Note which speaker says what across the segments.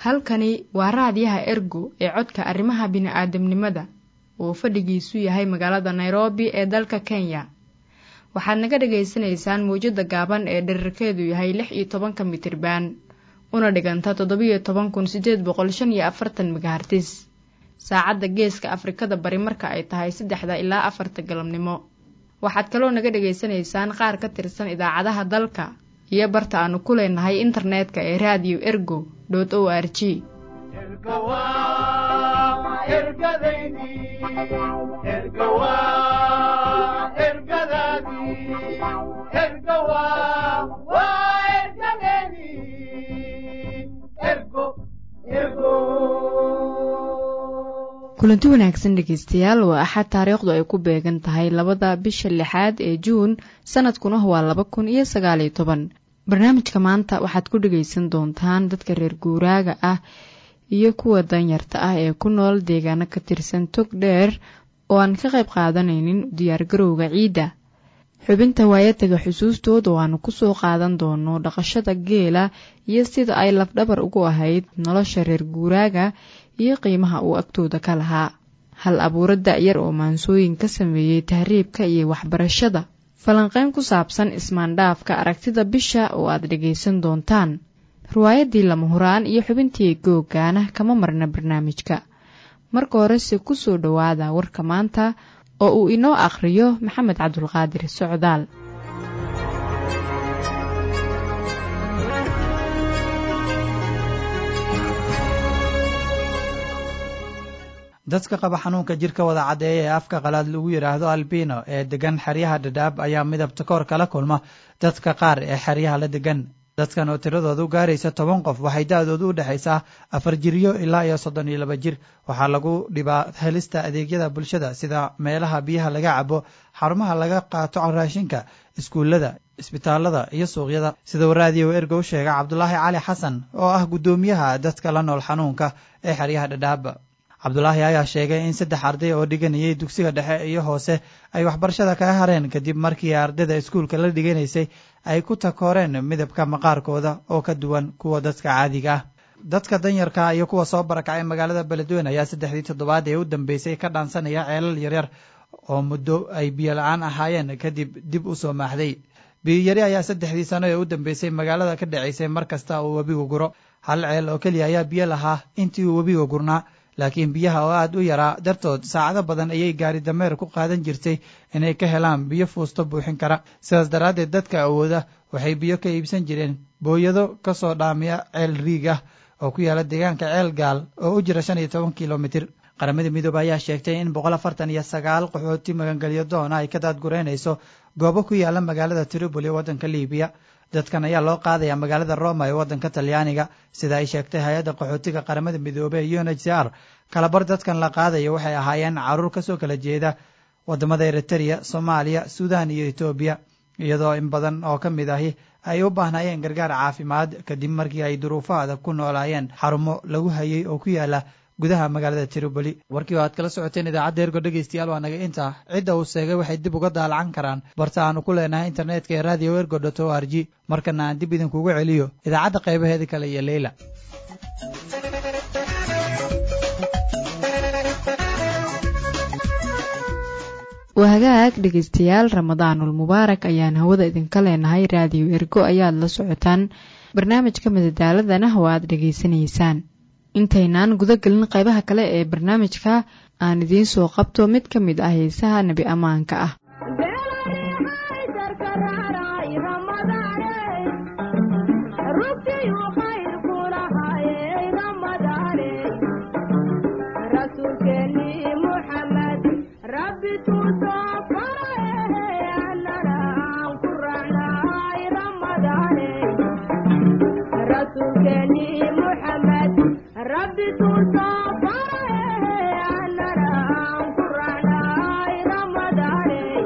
Speaker 1: halkani waa raadiyaha ergo ee codka arrimaha bini'aadamnimada oo fadhigiisu yahay magaalada nairobi ee dalka kenya waxaad naga dhagaysanaysaan mawjadda gaaban ee dherarkeedu yahay lix iyo tobanka mitriban una dhiganta toddobiyo toban kun siddeed boqol shan iyo afartan megahartis saacadda geeska afrikada bari marka ay tahay saddexda ilaa afarta galabnimo waxaad kaloo naga dhagaysanaysaan qaar ka tirsan idaacadaha dalka iyo barta aanu ku leenahay internetka ee raadiyo ergo dot o r g kulanti wanaagsan dhegeystayaal waa axad taariikhdu ay ku beegan tahay labada bisha lixaad ee juun sanadkuna waa laba kun iyo sagaaliyo toban barnaamijka maanta waxaad ku dhegaysan doontaan dadka reer guuraaga ah iyo kuwa danyarta ah ee ku nool deegaano ka tirsan tog dheer oo aan ka qayb qaadanaynin diyaargarowga ciidda xubinta waayataga xusuustood oo aanu kusoo qaadan doono dhaqashada geela iyo sida ay lafdhabar ugu ahayd nolosha reer guuraaga iyo qiimaha uu agtooda ka lahaa hal abuuro da-yar oo maansooyin ka sameeyey tahriibka iyo waxbarashada falanqeyn ku saabsan ismaandhaafka aragtida bisha oo aad dhegaysan doontaan riwaayadii lama huraan iyo xubintii googaana kama marna barnaamijka marka horese kusoo dhowaada warka maanta oo uu inoo akhriyo maxamed cabdulqaadir socdaal
Speaker 2: dadka qaba xanuunka jirka wada caddeeya ee afka qalaad lagu yidhaahdo albino ee degan xeryaha dhadhaab ayaa midabta koor kala kulma dadka qaar ee xeryaha la degan dadkan oo tiradoodu gaaraysa toban qof waxay da-doodu u dhexaysaa afar jiryo ilaa iyo soddon iyo laba jir waxaa lagu dhibaa helista adeegyada bulshada sida meelaha biyaha laga cabo xarumaha laga qaato raashinka iskuullada isbitaalada iyo suuqyada sidau raadiyo ergo u sheega cabdulaahi cali xasan oo ah guddoomiyaha dadka la nool xanuunka ee xeryaha dhadhaab cabdulaahi ayaa sheegay in saddex arday oo dhiganayay dugsiga dhexe iyo hoose ay waxbarashada kaga hareen kadib markii ardayda iskuulka la dhiganaysay ay ku takooreen midabka maqaarkooda oo ka duwan kuwa dadka caadiga ah dadka danyarka iyo kuwa soo barakacay magaalada beledweyne ayaa saddexdii toddobaad ee u dambeysay ka dhaansanaya ceelal yaryar oo muddo ay biyo la-aan ahaayeen kadib dib u soo maaxday biyoyari ayaa saddexdii sano ee u dambeysay magaalada ka dhacaysay mar kasta uu webigu guro hal ceel oo keliya ayaa biyo lahaa intii uu webiga gurnaa laakiin biyaha oo aad u yaraa dartood saacado badan ayay gaari dameer ku qaadan jirtay inay ka helaan biyo fuusto buuxin kara sidaas daraaddeed dadka awooda waxay biyo ka iibsan jireen booyado ka soo dhaamiya ceel riig ah oo ku yaala deegaanka ceel gaal oo u jira shan iyo toban kilomitir qaramada midoobe ayaa sheegtay in boqol afartan iyo sagaal qaxooti magangelyo doona ay ka daadgureynayso goobo ku yaala magaalada tripoli waddanka libiya dadkan ayaa loo qaadaya magaalada roma ee waddanka talyaaniga sida ay sheegtay hay-adda qaxootiga qaramada midoobey ee un h c r kalabar dadkan la qaadaya waxay ahaayeen caruur kasoo kala jeeda wadamada eritereya soomaaliya suudan iyo etoobiya iyadoo in badan oo ka mid ahi ay u baahnayeen gargaar caafimaad kadib markii ay duruufo adag ku noolaayeen xarumo lagu hayay oo ku yaala gudaha magaalada tripoli warkii oo aad kala socoteen idaacadda ergo dhegeystayaal waa naga intaa cidda uu sheegay waxay dib uga daalacan karaan barta aanu ku leenahay internetka ee radio ergo dot o r g markana aan dib idinkugu celiyo idaacadda qaybaheeda kale iyo leyla
Speaker 1: wahagaag dhegeystayaal ramadaanul mubaarak ayaan hawada idinka leenahay raadiyo ergo ayaad la socotaan barnaamijka madadaaladana oo aad dhegaysanaysaan intaynaan guda gelin qaybaha kale ee barnaamijka aan idiin soo qabto mid ka mid ah heesaha nebi ammaanka ah
Speaker 3: rabbi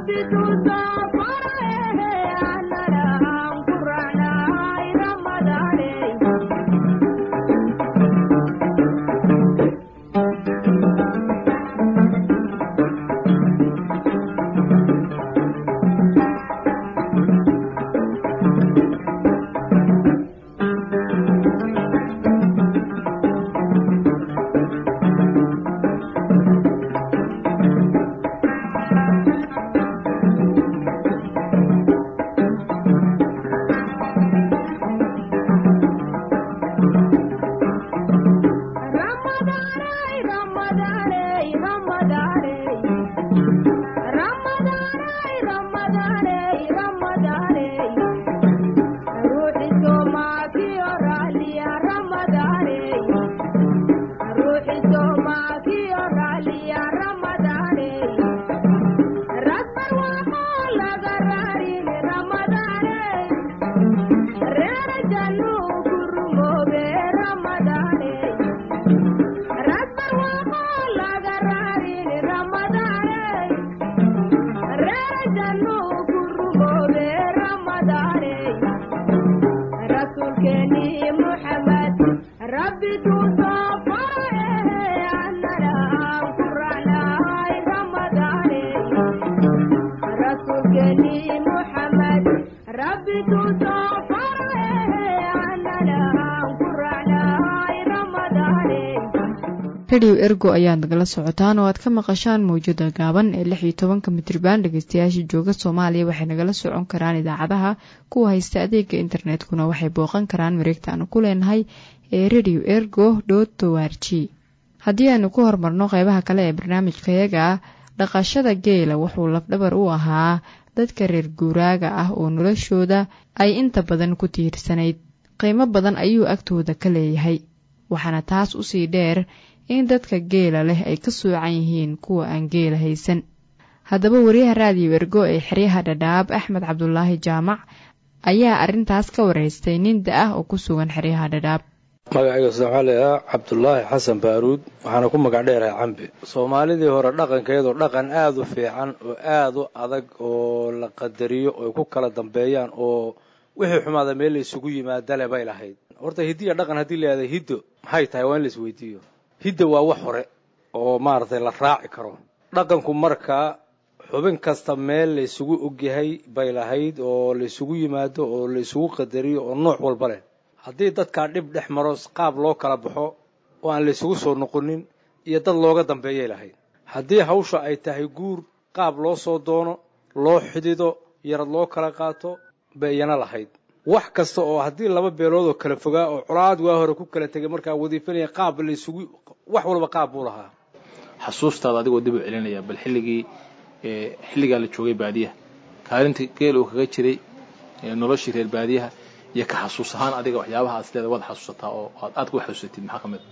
Speaker 1: rediyo ergo ayaad nagala socotaan oo aad ka maqashaan mawjada gaaban ee lix iyo tobanka mitriban dhegeystayaasha jooga soomaaliya waxay nagala socon karaan idaacadaha kuwa haysta adeega internetkuna waxay booqan karaan mareegta aanu ku leenahay ee rediyo ergo dot o r g haddii aanu ku horumarno qeybaha kale ee barnaamijkayaga dhaqashada geela wuxuu lafdhabar u ahaa dadka reer guuraaga ah oo noloshooda ay inta badan ku tiirsanayd qiimo badan ayuu agtooda ka leeyahay waxaana taas usii dheer in dadka geela leh ay ka soocan yihiin kuwa aan geela haysan haddaba wariyaha raadiyo ergo ee xeryaha dhadhaab axmed cabdulaahi jaamac ayaa arrintaas ka waraystay nin da ah oo ku sugan xeryaha dhadhaab
Speaker 3: magacayga waxaa leedaha cabdulaahi xasan baaruud waxaana ku magac dheerahay cambe soomaalidii hore dhaqankeedoo dhaqan aada u fiican oo aada u adag oo la qadariyo oy ku kala dambeeyaan oo wixii xumaada meel la isugu yimaadale bay lahayd horta hiddiya dhaqan haddii la yihahda hiddo maxay tahay waa in la isweydiiyo hidda waa wax hore oo maaragtay la raaci karo dhaqanku markaa xubin kasta meel la isugu ogyahay bay lahayd oo la isugu yimaado oo la isugu qadariyo oo nooc walba leh haddii dadkaa dhib dhex maro qaab loo kala baxo oo aan la isugu soo noqonin iyo dad looga dambeeyay lahayd haddii hawsha ay tahay guur qaab loo soo doono loo xidido yarad loo kala qaato bay iyana lahayd wax kasta oo haddii laba beelood oo kala fogaa oo colaad waa hore ku kala tegay markaa wadiifanaya qaab la isugu wax walba qaab buu lahaa
Speaker 4: xasuustaada adigoo dib u celinaya bal xilligii xilligaa la joogay baadiyaha kaalinta geel uu kaga jiray noloshii reer baadiyaha iyo ka xasuus ahaan adiga waxyaabaha aad isleeda waad xasuusataa oo aad aad ku xasuusatid maxaa ka mid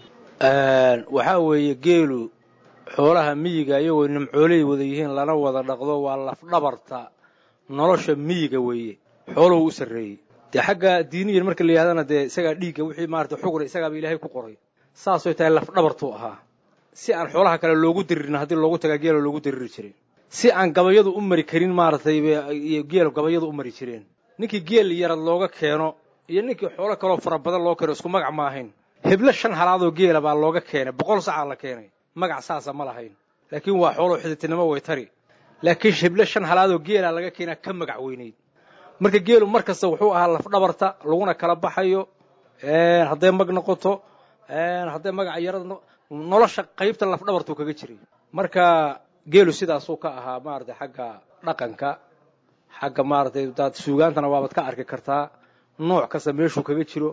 Speaker 3: waxaa weeye geelu xoolaha miyiga iyagoo nimcooley wada yihiin lana wada dhaqdo waa lafdhabarta nolosha miyiga weeye xooluhu u sarreeyey dee xagga diiniyan marka la yidhahdana dee isagaa dhiigga wixii maarata xugri isagaaba ilaahay ku qoray saasay tahay lafdhabartuu ahaa si aan xoolaha kale loogu diririn haddii loogu tagaa geela loogu diriri jiray si aan gabayadu u mari karin maaragtay geel gabayadu u mari jireen ninkii geel yarad looga keeno iyo ninkii xoolo kaloo fara badan loo keeno isku magac ma ahayn heblo shan halaadoo geela baa looga keenay boqol sacaa la keenay magac saasa ma lahayn laakiin waa xooloo xiditinimo way tari laakiin heblo shan halaadoo geelaa laga keenaa ka magac weynayd marka geelu mar kasta wuxuu ahaa lafdhabarta laguna kala baxayo hadday mag noqoto hadday magaca yarad nolosha qaybta lafdhabartuu kaga jiray marka geelu sidaasuu ka ahaa maaragtay xagga dhaqanka xagga maaragtay daad suugaantana waabaad ka arki kartaa nooc kasta meeshuu kaga jiro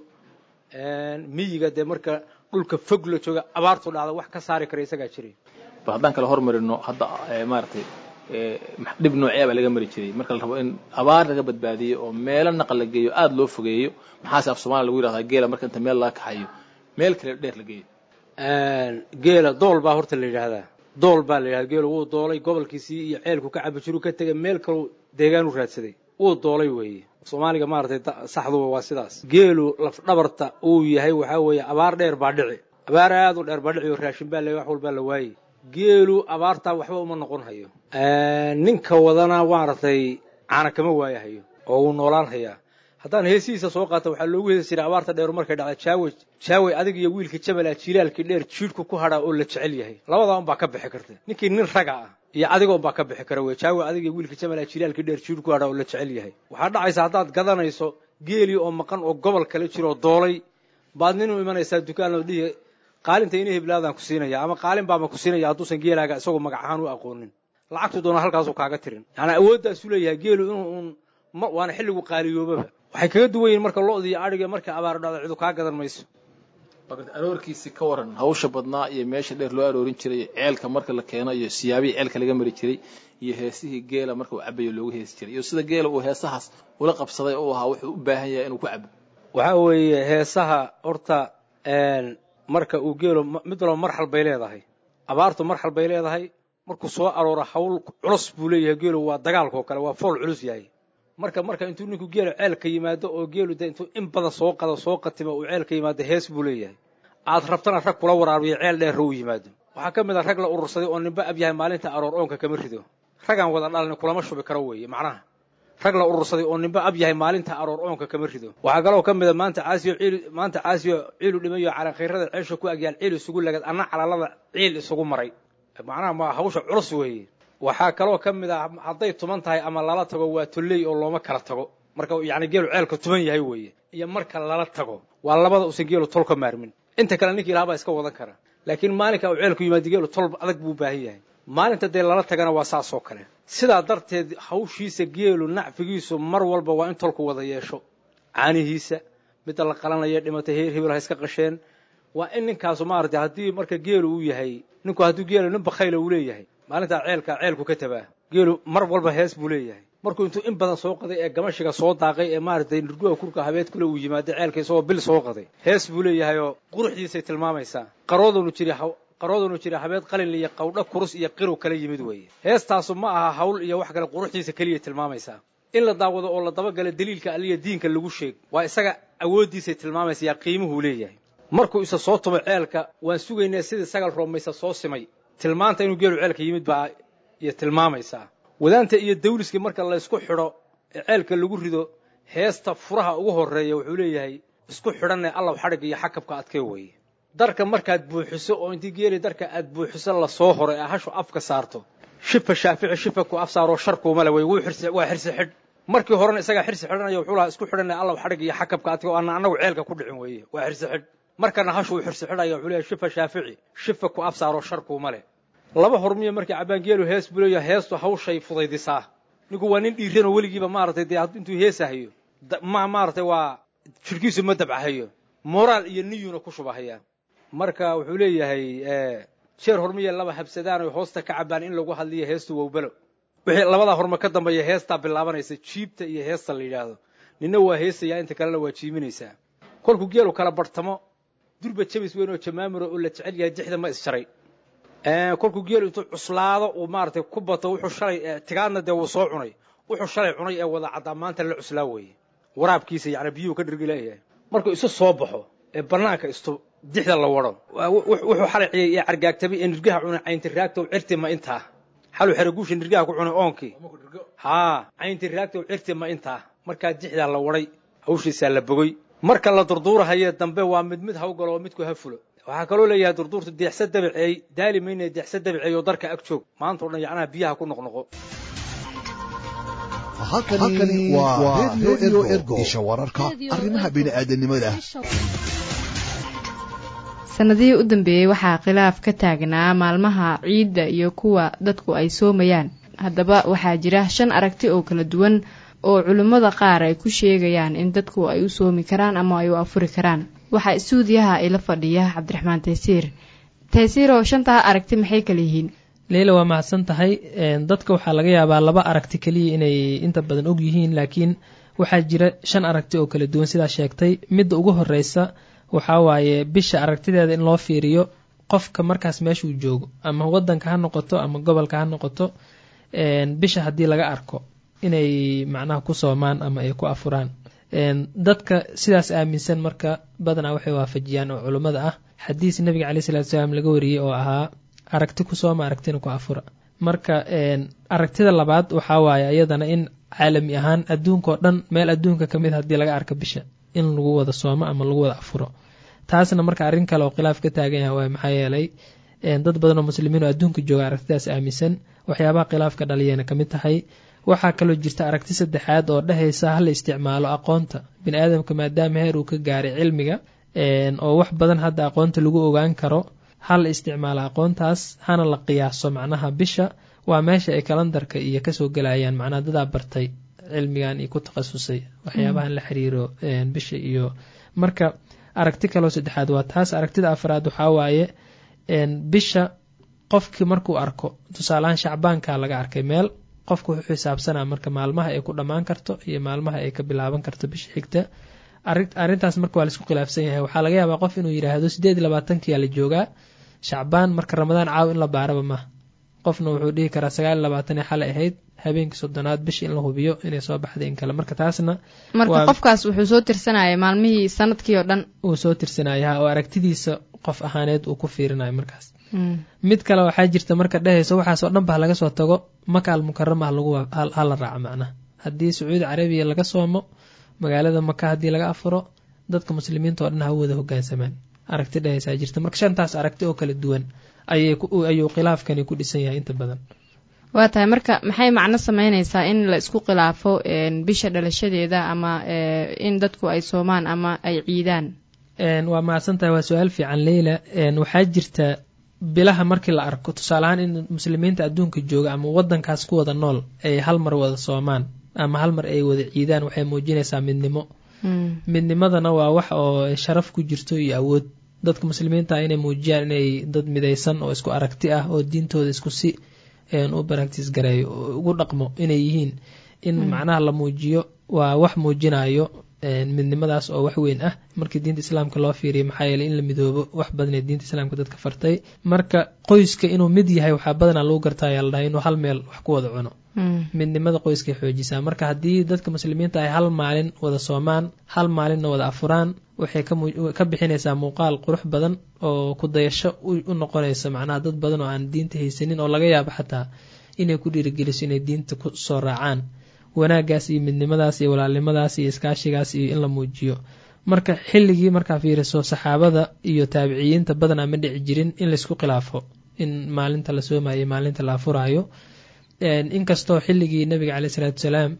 Speaker 3: miyiga dee marka dhulka fog la jooga abaartu dhacda wax ka saari kara isagaa jiray
Speaker 4: bal haddaan kala hormarino hadda maaragtay dhib noocyaa baa laga mari jiray marka la rabo in abaar laga badbaadiyo oo meelo naqal la geeyo aada loo fogeeyo maxaase af soomaliya lagu yidhahdaa geela marka inta meel laga kaxayo meel kale dheer la geeyo
Speaker 3: geela dool baa horta la yidhaahdaa dool baa la yidhahda geelu wuu doolay gobolkiisii iyo ceelku ka cabi jiru ka tegay meel kaleu deegaan u raadsaday wuu doolay weeye soomaaliga maaragtay saxduba waa sidaas geelu lafdhabarta uu yahay waxaa weeye abaar dheer baa dhici abaar aad u dheer baa dhici oo raashin baa la wax walbaa la waayey geelu abaartaa waxba uma noqon hayo ninka wadana maaragtay caana kama waayahayo oo wuu noolaan hayaa haddaan heesihiisa soo qaata waxaa loogu heesi jiray abaarta dheer markay dhacda jaawey jaawey adig iyo wiilka jamala jilaalkii dheer jiidhku ku hadhaa oo la jecel yahay labadaa unbaa ka bixi karta ninkii nin raga ah iyo adiga unbaa ka bixi kara wey jaawey adig iyo wiilka jamala jilaalkii dheer jiidh ku hadhaa oo la jecel yahay waxaa dhacaysa haddaad gadanayso geelii oo maqan oo gobol kale jiro oo doolay baad nin u imanaysaa dukaan oo dhihi qaalinta ina heblaadaan ku siinaya ama qaalin baama ku siinaya hadduusan geelaaga isagoo magac ahaan u aqoonin lacagtu doona halkaasuu kaaga tirin yani awooddaasu leeyahay geelu inuu uun waana xilligu qaaliyoobaba waxay kaga duwan yihin marka lo-da iyo adhiga markay abaar dhacdo cidu kaa gadan mayso
Speaker 4: aroorkiisi ka waran hawsha badnaa iyo meesha dheer loo aroorin jiray ceelka marka la keeno iyo siyaabihii ceelka laga mari jiray iyo heesihii geela marka uu cabayo loogu heesi jiray iyo sida geela uu heesahaas ula qabsaday oo ahaa wuxuu u baahan yahay inuu ku cabo
Speaker 3: waxaa weeye heesaha horta marka uu geelo mid walba marxal bay leedahay abaartu marxal bay leedahay markuu soo arooro hawl culus buu leeyahay geelu waa dagaalkao kale waa fool culus yahay marka marka intuu ninku geelu ceelka yimaado oo geelu de intuu in badan soo qado soo qatimo uu ceelka yimaado hees buu leeyahay aad rabtana rag kula waraabiyo ceel dheerra uu yimaado waxaa ka mid a rag la urursaday oo ninba ab yahay maalinta aroor oonka kama rido ragaan wada dhalni kulama shubi karo weeye macnaha rag la urursaday oo ninba ab yahay maalinta aroor oonka kama rido waxaa kaloo ka mid a maanta caasiyo ciil maanta caasiyo ciilu dhimayo calankayrada ceesha ku agyaal ciil isugu lagad anna calalada ciil isugu maray macnaha ma hawsha culus weeye waxaa kaloo ka mid ah hadday tuman tahay ama lala tago waa tolley oo looma kala tago marka yacni geelu ceelka tuman yahay weeye iyo marka lala tago waa labada usan geelu tol ka maarmin inta kale ninkii ilahabaa iska wadan kara laakiin maalinka uu ceelku yimaado geelu tol adag buu baahan yahay maalinta dee lala tagana waa saas oo kale sidaa darteed hawshiisa geelu nacfigiisu mar walba waa in tolku wada yeesho caanihiisa midda la qalanaya dhimatay heer hebel ha iska qasheen waa in ninkaasu maaragtay haddii marka geelu uu yahay ninku hadduu geelu nin bakhayla uu leeyahay maalintaa ceelka ceelku ka tabaa geelu mar walba hees buu leeyahay markuu intuu in badan soo qaday ee gamashiga soo daaqay ee maaragtay nurguha kurka habeed kule uu yimaado ceelka isagoo bil soo qaday hees buu leeyahayoo quruxdiisay tilmaamaysaa qaroodunu jiri qaroodunu jira habeed qalin iyo qawdho kurus iyo qiru kala yimid weeye heestaasu ma aha hawl iyo wax kale quruxdiisa keliya tilmaamaysaa in la daawado oo la dabagala daliilka alliya diinka lagu sheeg waa isaga awooddiisay tilmaamaysayaa qiimuhuu leeyahay markuu isa soo tumo ceelka waan sugaynaa sidii sagal roomaysa soo simay tilmaanta inuu geelu ceelka yimid baa iyo tilmaamaysaa wadaanta iyo dawliska marka laysku xidho ee ceelka lagu rido heesta furaha ugu horreeya wuxuu leeyahay isku xidhanee allaw xadhig iyo xakabka adkee weeye darka markaad buuxiso oo intii geeli darka aad buuxiso lasoo horo ee hashu afka saarto shifa shaafici shifa ku af saaroo sharkuumale wey waa xirsi xidh markii horena isagaa xirsi xidhanaya wuxuu lahaa isku xidhanee allaw xadhig iyo xakabka adkee oo aanna annagu ceelka ku dhicin weeye waa xirsi xidh markana hashuu xirsi xidhaya wuxuu leeyahay shifa shaafici shifa ku af saaroo sharkuuma leh laba hormiya markii cabaangeelu hees buu leeyahay heestu hawshay fudaydisaa ninku waa nin dhiiranoo weligiiba maaratay dee intuu heesahayo ma maaratay waa jirhkiisu ma dabcahayo moraal iyo niyuna ku shubahayaa marka wuxuu leeyahay jeer hormiya laba habsadaan oy hoosta ka cabaan in lagu hadliyo heestu wowbelo wixii labadaa horma ka dambeeya heestaa bilaabanaysa jiibta iyo heesta la yidhaahdo ninna waa heesayaa inta kalena waa jiiminaysaa kolkuu geelu kala barhtamo durba jabis weyn oo jamaamuro oo la jecel yahay dixda ma isjaray kolkuu geelu intuu cuslaado uu maaratay ku bato wuxuu shalay tigaadna dee wuu soo cunay wuxuu shalay cunay ee wada caddaa maanta la cuslaa weeye waraabkiisa yacni biyuhu ka dhirgi leeyahay markuu isu soo baxo ee bannaanka istu dixda la wado wuxuu xalay ciyay ee cargaagtamay ee nirgaha cunay caynti raagtow cirti ma intaa xaluu xeraguusha nirgaha ku cunay oonkii haa caynti raagtow cirti ma intaa markaa dixdaa la waday hawshiisaa la bogey marka la durduurahayee dambe waa mid mid hawgalo oo midku ha fulo waxaa kaloo leeyahay durduurtu deexsa dabaceey daali mayne deexsa dabaceey oo darka ag joog maanta o dhan yacnaha biyaha ku noqnoqo
Speaker 5: halkani waa redio ergo isha wararka arrimaha bini'aadanimada
Speaker 1: sanadihii u dambeeyey waxaa khilaaf ka taagnaa maalmaha ciidda iyo kuwa dadku ay soomayaan haddaba waxaa jira shan aragti oo kala duwan oo culimmada qaar ay ku sheegayaan in dadku ay u soomi karaan ama ay u afuri karaan waxaa istuudiyaha ila fadhiya cabdiraxmaan taysiir taysiir oo shantaa aragti maxay kala yihiin
Speaker 6: leila waa mahadsan tahay dadka waxaa laga yaabaa laba aragti keliya inay inta badan og yihiin laakiin waxaa jira shan aragti oo kala duwan sidaa sheegtay midda ugu horeysa waxaa waaye bisha aragtideeda in loo fiiriyo qofka markaas meeshuu joogo ama wadanka ha noqoto ama gobolka ha noqoto bisha haddii laga arko inay macnaha ku soomaan ama ay ku afuraan dadka sidaas aaminsan marka badanaa waxay waafajiyaan oo culummada ah xadiis nabiga caleyh salatu salaam laga wariyey oo ahaa aragti ku sooma aragtina ku afura marka aragtida labaad waxaa waaye iyadana in caalami ahaan adduunka oo dhan meel adduunka ka mid haddii laga arka bisha in lagu wada soomo ama lagu wada afuro taasna marka arrin kale oo khilaaf ka taagan yahay waay maxaa yeelay dad badan oo muslimiin oo adduunka jooga aragtidaas aaminsan waxyaabaha khilaafka dhaliyana ka mid tahay waxaa kaloo jirta aragti saddexaad oo dhehaysa hala isticmaalo aqoonta bini aadamka maadaama heer uu ka gaaray cilmiga oo wax badan hadda aqoonta lagu ogaan karo hala isticmaalo aqoontaas hana la qiyaaso macnaha bisha waa meesha ay kalandarka iyo kasoo gelayaan macnaha dadaa bartay cilmigan iyo ku takhasusay waxyaabahan la xiriiro bisha iyo marka aragti kaloo saddexaad waa taas aragtida afraad waxaa waaye bisha qofkii markuu arko tusaalahaan shacbaanka laga arkay meel qofku wuxuu xisaabsanaa marka maalmaha ay ku dhammaan karto iyo maalmaha ay ka bilaaban karto bisha xigta arrintaas marka waa laisku khilaafsan yahay waxaa laga yaabaa qof inuu yidhaahdo sideed iyo labaatankiyaa la joogaa shacbaan marka ramadaan caaw in la baaraba maaha qofna wuxuu dhihi karaa sagaal iyo labaatan ee xalay ahayd habeenkii soddonaad bisha in la hubiyo inay soo baxday in kale marka taasna
Speaker 1: marka qofkaas wuxuu soo tirsanaya maalmihii sanadkii oo dhan
Speaker 6: uu soo tirsanaya oo aragtidiisa qof ahaaneed uu ku fiirinayo markaas mid kale waxaa jirta marka dhehayso waxaasoo dhan ba laga soo tago maka al mukarama hala raaco macnaha haddii sacuudi carabiya laga soomo magaalada maka haddii laga afuro dadka muslimiinta oo dhan ha wada hogaansamaan aragti dhehaysaa jirta marka shantaas aragti oo kala duwan ayuu khilaafkani ku dhisan yahay inta badan
Speaker 1: waa tahay marka maxay macno sameyneysaa in la isku khilaafo bisha dhalashadeeda ama in dadku ay soomaan ama ay ciidaan
Speaker 6: waa mahadsan tahay waa su-aal fiican leyla waxaa jirta bilaha markii la arko tusaaleahaan in muslimiinta adduunka jooga ama wadankaas ku wada nool ay hal mar wada soomaan ama hal mar ay wada ciidaan waxay muujinaysaa midnimo midnimadana waa wax oo sharaf ku jirto iyo awood dadka muslimiinta inay muujiyaan inay dad midaysan oo isku aragti ah oo diintooda isku si u baractis gareeyo ugu dhaqmo inay yihiin in macnaha la muujiyo waa wax muujinayo midnimadaas oo wax weyn ah markii diinta islaamka loo fiiriya maxaa yeeley in la midoobo wax badanee diinta islaamka dadka fartay marka qoyska inuu mid yahay waxaa badanaa lagu gartaa ayaa la dhahay inuu hal meel wax ku wada cuno midnimada qoyskay xoojisaa marka haddii dadka muslimiinta ay hal maalin wada soomaan hal maalinna wada afuraan waxay ka bixinaysaa muuqaal qurux badan oo ku dayasho u noqonaysa macnaha dad badan oo aan diinta haysanin oo laga yaabo xataa inay ku dhiirigeliso inay diinta ku soo raacaan wanaagaas iyo midnimadaas iyo walaalnimadaas iyo iskaashigaas iyo in la muujiyo marka xilligii markaa fiiriso saxaabada iyo taabiciyiinta badanaa ma dhici jirin in laysku khilaafo in maalinta la soomayo maalinta la afuraayo inkastoo xilligii nabiga caleyh isalaatu salaam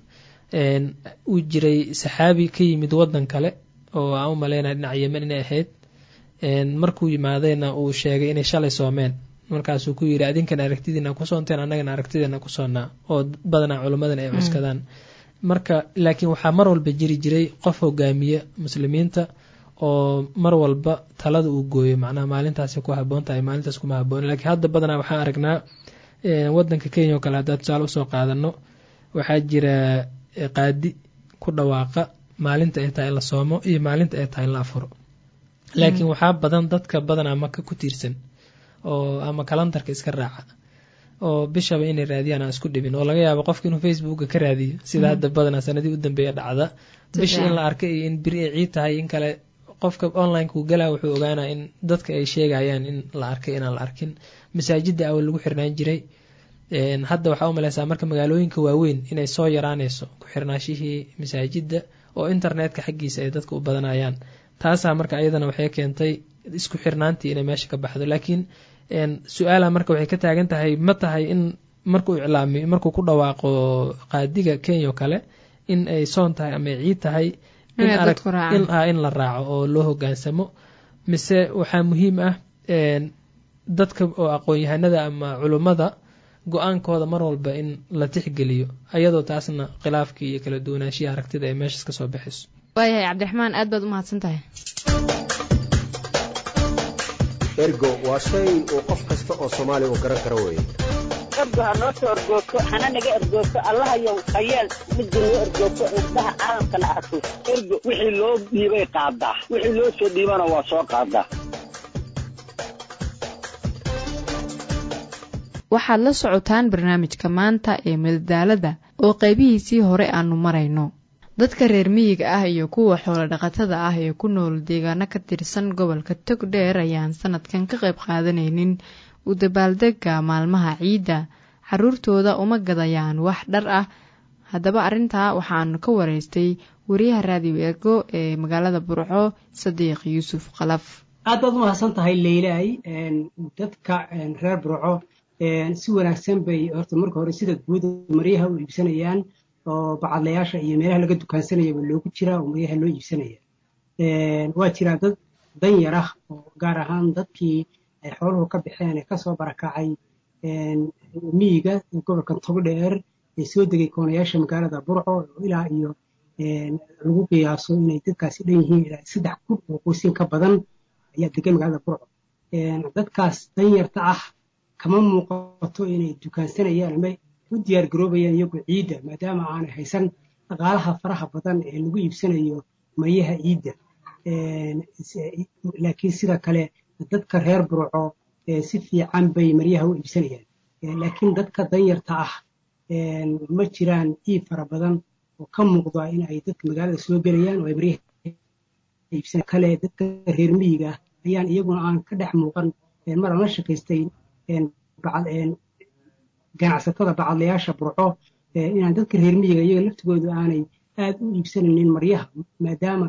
Speaker 6: uu jiray saxaabi ka yimid wadan kale oo aan u maleynaya dhinaca yemen inay ahayd markuu yimaadayna uu sheegay inay shalay soomeen markaasuu ku yidhi adinkan aragtidiina ku soonteen annagana aragtideena ku soonnaa oo badanaa culimmadan ay cuskadaan marka laakiin waxaa mar walba jiri jiray qof hogaamiya muslimiinta oo mar walba talada uu gooyo macnaha maalintaasi ku haboon tahay maalintaas kuma haboon lakiin hadda badanaa waxaan aragnaa wadanka kenya oo kale haddaad tusaale usoo qaadano waxaa jira qaadi ku dhawaaqa maalinta ay tahay in la soomo iyo maalinta ay tahay in la afuro laakiin waxaa badan dadka badanaa maka ku tiirsan oo ama kalandarka iska raaca oo bishaba inay raadiyaan aan isku dhibin oo laga yaabo qofka inuu facebooka ka raadiyo sida hadda badanaa sanadii u dambeeya dhacda bisha in la arkay iyo in beri ay ciid tahay in kale qofka onlinekuu galaa wuxuu ogaanaa in dadka ay sheegayaan in la arkay inaan la arkin masaajida awal lagu xirnaan jiray hadda waxaa u maleysaa marka magaalooyinka waaweyn inay soo yaraanayso ku xirnaashihii masaajida oo internetka xaggiisa ay dadka u badanayaan taasaa marka ayadana waxay keentay isku xirnaantii inay meesha ka baxdo laakiin su-aala marka waxay ka taagan tahay ma tahay in markuu iclaami markuu ku dhawaaqo qaadiga kenya o kale in ay soon tahay ama ay ciid tahay in la raaco oo loo hogaansamo mise waxaa muhiim ah dadka oo aqoon-yahanada ama culummada go-aankooda mar walba in la tixgeliyo ayadoo taasna khilaafkii iyo kala duwanaanshihi aragtida ay meeshaas ka soo baxayso
Speaker 1: waayahay cabdiraxmaan aad baad u mahadsan tahay
Speaker 7: ergo waa shay uu qof kasta oo soomaaliya uu garan karo weeye
Speaker 8: ergo ha noo soo ergoogto hana naga ergoogto allahayow hayeel midda noo ergoogto indhaha caalamkana arko ergo wixii loo dhiibay qaadaa wixii loo soo dhiibana waa soo qaadaa
Speaker 1: waxaad la socotaan barnaamijka maanta ee madadaalada oo qaybihiisii hore aanu marayno dadka reer miyiga ah iyo kuwa xoolo dhaqatada ah ee ku nool deegaano ka tirsan gobolka togdheer ayaan sanadkan ka qayb qaadanaynin u dabaaldega maalmaha ciidda carruurtooda uma gadayaan wax dhar ah haddaba arrintaa waxaanu ka waraystay wariyaha raadiyo ergo ee magaalada burco sadiiq yuusuf kalaf
Speaker 9: aad baad umahadsan tahay leylay dadka reer burco si wanaagsan bay horta marka hore sida guud maryaha u iibsanayaan oo bacadlayaasha iyo meelaha laga dukaansanayaba loogu jiraa oo maryaha loo iibsanaya waa jiraa dad danyar ah oo gaar ahaan dadkii ay xooluhu ka baxeen ee kasoo barakacay miyiga gobolkan togdheer ee soo degay koonayaasha magaalada burco oo ilaa iyo lagu qiyaaso inay dadkaasi dhan yihiin ilaa saddex kun oo qoysin ka badan ayaa degan magaalada burco dadkaas danyarta ah kama muuqato inay dukaansanayaan ama u diyaar garoobayaan iyagu ciidda maadaama aanay haysan dhaqaalaha faraha badan ee lagu iibsanayo maryaha ciidda laakiin sida kale dadka reer burco si fiican bay maryaha u iibsanayaan laakiin dadka danyarta ah ma jiraan iib fara badan oo ka muuqda in ay dadka magaalada soo gelayaan oo ay maryaha iibsan kale dadka reer miyiga ayaan iyaguna aan ka dhex muuqan mar aan la shakaystay ganacsatada bacadlayaasha burco inaan dadka reer miyiga iyaga laftigoodu aanay aad u iibsanaynin maryaha maadaama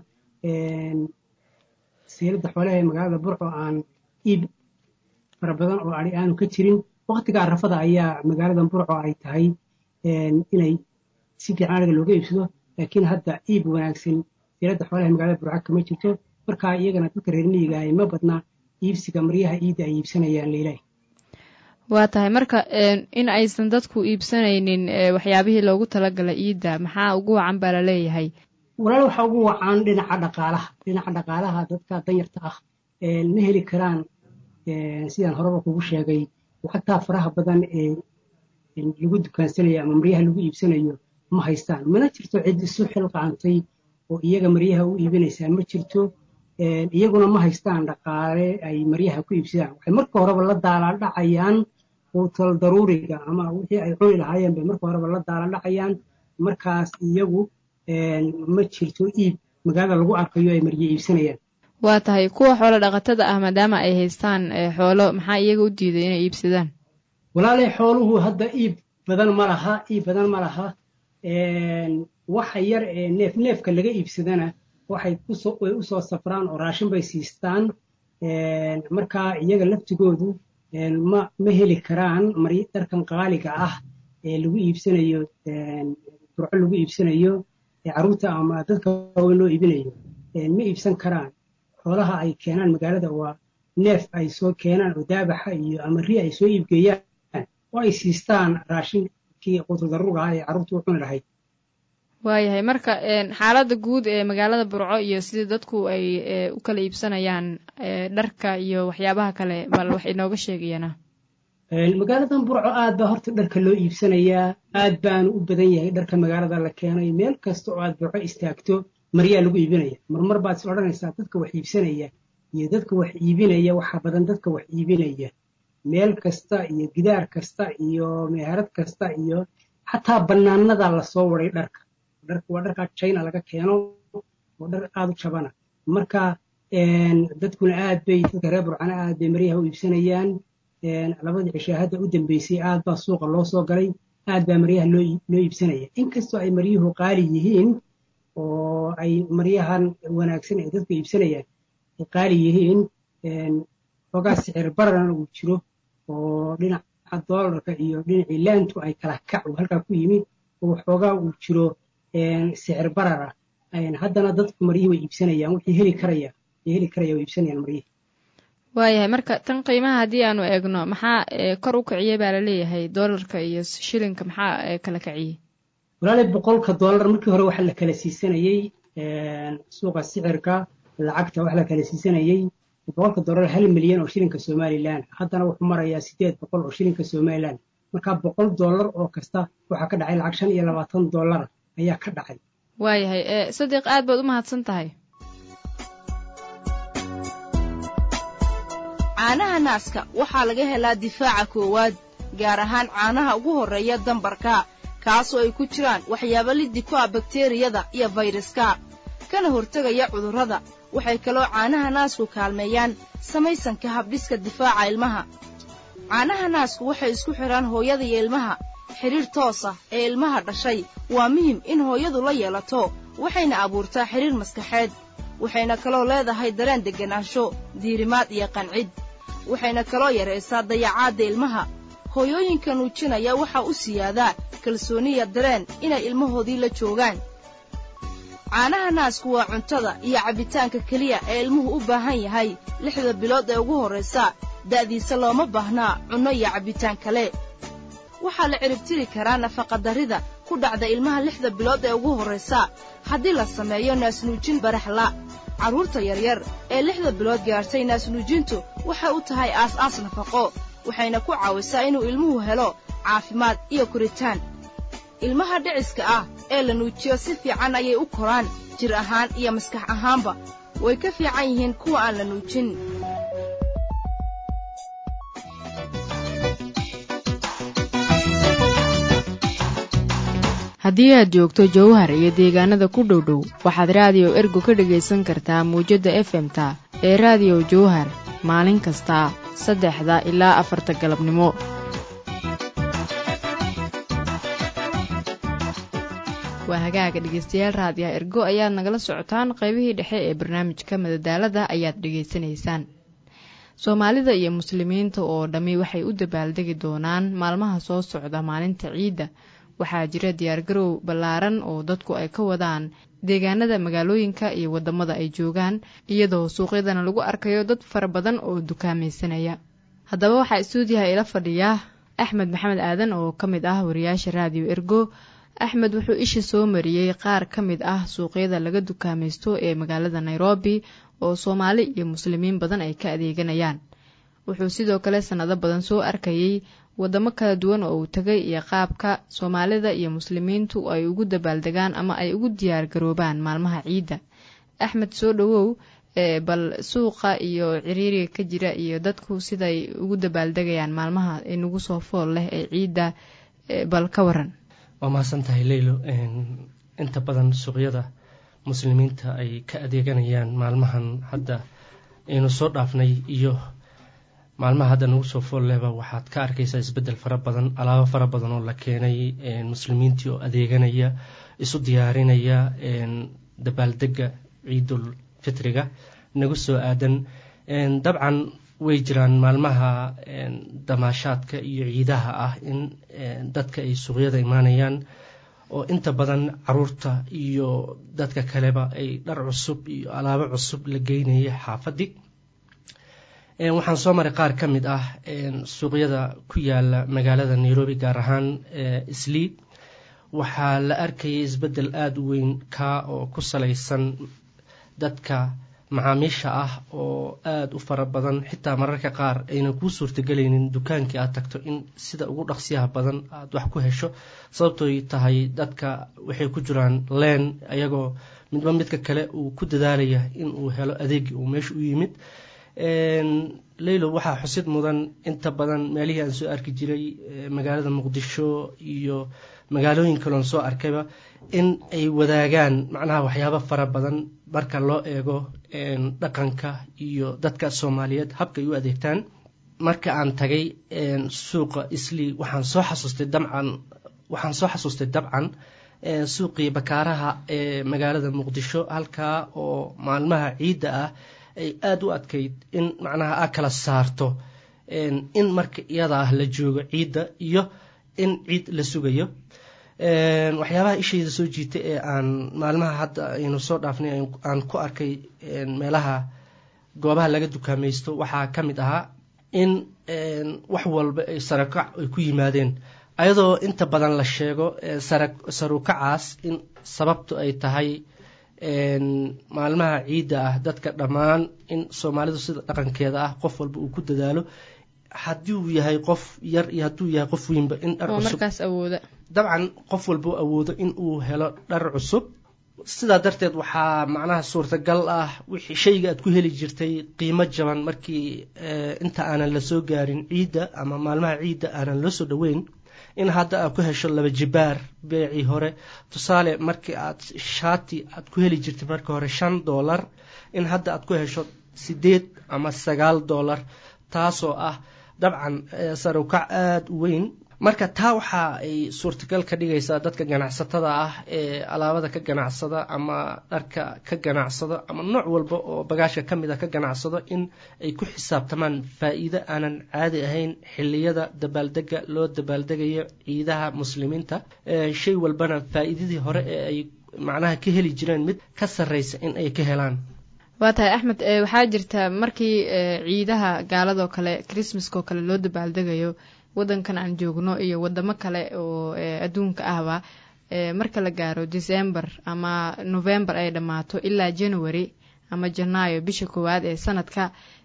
Speaker 9: siilada xoolaha ee magaalada burco aan iib fara badan oo ari aanu ka jirin waktiga arafada ayaa magaalada burco ay tahay inay si fiican ariga looga iibsado laakiin hadda iib wanaagsan siilada xoolaha ee magaalada burco kama jirto marka iyagana dadka reer miyiga ay ma badna iibsiga maryaha iidda ay iibsanayaan leilaahi
Speaker 1: waa tahay marka in aysan dadku iibsanaynin waxyaabihii loogu talagalay iidda maxaa ugu wacan baa la leeyahay
Speaker 9: walaal waxaa ugu wacan dhinaca dhaqaalaha dhinaca dhaqaalaha dadka danyarta ah ma heli karaan sidaan horeba kugu sheegay lacagtaa faraha badan ee lagu dukaansanayo ama maryaha lagu iibsanayo ma haystaan mana jirto cid isu xilqaantay oo iyaga maryaha u iibinaysaa ma jirto iyaguna ma haystaan dhaqaale ay maryaha ku iibsadaan waxay marka horeba la daalaadhacayaan quutal daruuriga ama wixii ay cuni lahaayeen bay marka horeba la daalaadhacayaan markaas iyagu ma jirto iib magaalada lagu arkayo ay marye iibsanayaan
Speaker 1: waa tahay kuwa xoolo dhaqatada ah maadaama ay haystaan xoolo maxaa iyaga u diiday inay iibsadaan
Speaker 9: walaalay xooluhu hadda iib badan ma laha iib badan ma laha waxa yar ee neef neefka laga iibsadana waxay way u soo safraan oo raashin bay siistaan markaa iyaga laftigoodu ma ma heli karaan mari dharkan qaaliga ah ee lagu iibsanayo burco lagu iibsanayo carruurta ama dadka waaweyn loo iibinayo ma iibsan karaan xoolaha ay keenaan magaalada waa neef ay soo keenaan oo daabaxa iyo ama ri ay soo iibgeeyaan oo ay siistaan raashinkii quutudaruga ah ee carruurtu u cuni lahayd
Speaker 1: waayahay marka xaaladda guud ee magaalada burco iyo sidii dadku ay u kala iibsanayaan dharka iyo waxyaabaha kale bal wax inooga sheegayana
Speaker 9: magaaladan burco aad baa horta dharka loo iibsanayaa aad baanu u badan yahay dharka magaalada la keenay meel kasta oo aad burco istaagto maryaa lagu iibinaya marmar baad is odhanaysaa dadka wax iibsanaya iyo dadka wax iibinaya waxaa badan dadka wax iibinaya meel kasta iyo gidaar kasta iyo meherad kasta iyo xataa bannaanada lasoo waday dharka waa dharkaa china laga keeno oo dhar aad u jabana marka dadkuna aad bay dadka reer burcana aad bay maryaha u iibsanayaan labadii cishaahadda u dambeysay aad baa suuqa loo soo galay aad baa maryaha loo iibsanaya inkastoo ay maryuhu qaali yihiin oo ay maryahan wanaagsan ee dadku iibsanayaan ay qaali yihiin xoogaa sicir bararana uu jiro oo dhinaca doolarka iyo dhinacii laantu ay kala kac halkaa ku yimid oo xoogaa uu jiro sicir barara haddana dadku maryihii way iibsanayaan wixii heli karaya ay heli karaya way iibsanayaan maryihii
Speaker 1: waayahay marka tan qiimaha haddii aanu eegno maxaa kor u kiciyey baa laleeyahay doolarka iyo shilinka maxaa kala kiciyey
Speaker 9: walaalay boqolka doolar markii hore waxa la kala siisanayey suuqa sicirka lacagta waxa la kala siisanayey boqolka doolar hal milyan oo shilinka somalilan haddana wuxuu marayaa sideed boqol oo shilinka somalilan marka boqol doolar oo kasta waxaa ka dhacay lacag shan iyo labaatan doolar ayaa ka dhacay
Speaker 1: waayahay sadiiq aad baad u mahadsan tahay
Speaker 10: caanaha naaska waxaa laga helaa difaaca koowaad gaar ahaan caanaha ugu horreeya dambarka kaasoo ay ku jiraan waxyaabo liddi ku ah bakteriyada iyo fayraska kana hortegaya cudurrada waxay kaloo caanaha naasku kaalmeeyaan samaysanka habdhiska difaaca ilmaha caanaha naasku waxay isku xidhaan hooyada iyo ilmaha xidhiir toos ah ee ilmaha dhashay waa muhim in hooyadu la yeelato waxayna abuurtaa xidhiir maskaxeed waxayna kaloo leedahay dareen degganaansho diirimaad iyo qancid waxayna kaloo yaraysaa dayacaadda ilmaha hooyooyinka nuujinaya waxaa u siyaadaa kalsooniya dareen inay ilmahoodii la joogaan caanaha naasku waa cuntada iyo cabbitaanka keliya ee ilmuhu u baahan yahay lixda bilood ee ugu horraysa da'diisa looma baahnaa cunno iyo cabbitaan kale waxaa la ciribtiri karaa nafaqadarrida ku dhacda ilmaha lixda bilood ee ugu horraysa haddii la sameeyo naasnuujin baraxla carruurta yaryar ee lixda bilood gaartay naasnuujintu waxay u tahay aas-aas nafaqo waxayna ku caawisaa inuu ilmuhu helo caafimaad iyo koritaan ilmaha dhiciska ah ee la nuujiyo si fiican ayay u koraan jir ahaan iyo maskax ahaanba way ka fiican yihiin kuwa aan la nuujin
Speaker 1: haddii aad joogto jowhar iyo deegaanada ku dhow dhow waxaad raadiyo ergo ka dhegaysan kartaa muwjadda efemta ee raadiyo jowhar maalin kasta saddexda ilaa afarta galabnimo waa hagaaga dhegaystayaal raadiyaha ergo ayaad nagala socotaan qaybihii dhexe ee barnaamijka madadaalada ayaad dhegaysanaysaan soomaalida iyo muslimiinta oo dhammi waxay u dabaaldegi doonaan maalmaha soo socda maalinta ciidda waxaa jira diyaargarow ballaaran oo dadku ay ka wadaan deegaanada magaalooyinka iyo waddamada ay joogaan iyadoo suuqyadana lagu arkayo dad fara badan oo dukaamaysanaya haddaba waxaa istuudiyaha ila fadhiya axmed maxamed aadan oo ka mid ah wariyaasha raadiyo ergo axmed wuxuu isha soo mariyey qaar ka mid ah suuqyada laga dukaamaysto ee magaalada nairobi oo soomaali iyo muslimiin badan ay ka adeeganayaan wuxuu sidoo kale sannado badan soo arkayey waddamo kala duwan oo uu tegay iyo qaabka soomaalida iyo muslimiintu ay ugu dabaaldegaan ama ay ugu diyaar garoobaan maalmaha ciidda axmed soo dhowow bal suuqa iyo ciriiriga ka jira iyo dadku siday ugu dabaaldegayaan maalmaha inagu soo fool leh ee ciidda bal ka waran
Speaker 11: waa mahadsan tahay leylo inta badan suuqyada muslimiinta ay ka adeeganayaan maalmahan hadda aynu soo dhaafnay iyo maalmaha hadda nagu soo fool lehba waxaad ka arkaysaa isbeddel fara badan alaabo fara badan oo la keenay muslimiintii oo adeeganaya isu diyaarinaya dabaaldega ciidul fitriga nagu soo aadan dabcan way jiraan maalmaha damaashaadka iyo ciidaha ah in dadka ay suuqyada imaanayaan oo inta badan caruurta iyo dadka kaleba ay dhar cusub iyo alaabo cusub la geynaya xaafadii waxaan soo maray qaar ka mid ah suuqyada ku yaala magaalada nairobi gaar ahaan sliid waxaa la arkayay isbeddel aada u weyn kaa oo ku salaysan dadka macaamiisha ah oo aada u fara badan xitaa mararka qaar aynan kuu suurtagelaynin dukaankii aad tagto in sida ugu dhaqsiyaha badan aada wax ku hesho sababtooy tahay dadka waxay ku jiraan leen ayagoo midba midka kale uu ku dadaalaya in uu helo adeegii uu meesha u yimid leylo waxaa xusid mudan inta badan meelihii aan soo arki jiray magaalada muqdisho iyo magaalooyin kaloon soo arkayba in ay wadaagaan macnaha waxyaabo fara badan marka loo eego dhaqanka iyo dadka soomaaliyeed habka ay u adeegtaan marka aan tagay suuqa isli waxaan soo xasuustay dabcan waxaan soo xasuustay dabcan suuqii bakaaraha ee magaalada muqdisho halkaa oo maalmaha ciidda ah ay aada u adkayd in macnaha a kala saarto in marka iyada ah la joogo ciidda iyo in ciid la sugayo waxyaabaha ishayda soo jiitay ee aan maalmaha hadda aynu soo dhaafnay aan ku arkay meelaha goobaha laga dukaamaysto waxaa ka mid ahaa in wax walba ay sarakac ay ku yimaadeen ayadoo inta badan la sheego sarukacaas in sababtu ay tahay maalmaha ciidda ah dadka dhammaan in soomaalidu sida dhaqankeeda ah qof walba uu ku dadaalo haddii uu yahay qof yar iyo hadduu yahay qof weynba in dhar cusub dabcan qof walba awoodo in uu helo dhar cusub sidaa darteed waxaa macnaha suurtagal ah wixii shayga aad ku heli jirtay qiimo jaban markii inta aanan la soo gaarin ciidda ama maalmaha ciidda aanan loo soo dhoweyn in hadda aad ku hesho laba jibaar beecii hore tusaale markii aad shaati aad ku heli jirtay markii hore shan doolar in hadda aad ku hesho sideed ama sagaal doolar taasoo ah dabcan sare ukac aada u weyn marka taa waxa ay suurtagal ka dhigaysaa dadka ganacsatada ah ee alaabada ka ganacsada ama dharka ka ganacsada ama nooc walba oo bagaashka ka mid a ka ganacsado in ay ku xisaabtamaan faa-iido aanan caadi ahayn xiliyada dabaaldega loo dabaaldegayo ciidaha muslimiinta shay walbana faa-iidadii hore ee ay macnaha ka heli jireen mid ka sarreysa in ay ka helaan
Speaker 1: waa tahay axmed waxaa jirta markii ciidaha gaaladoo kale christmaskoo kale loo dabaaldegayo wadankan aan joogno iyo wadamo kale oo adduunka ahba marka la gaaro december ama november ay dhammaato ilaa january ama janaayo bisha koowaad ee sanadka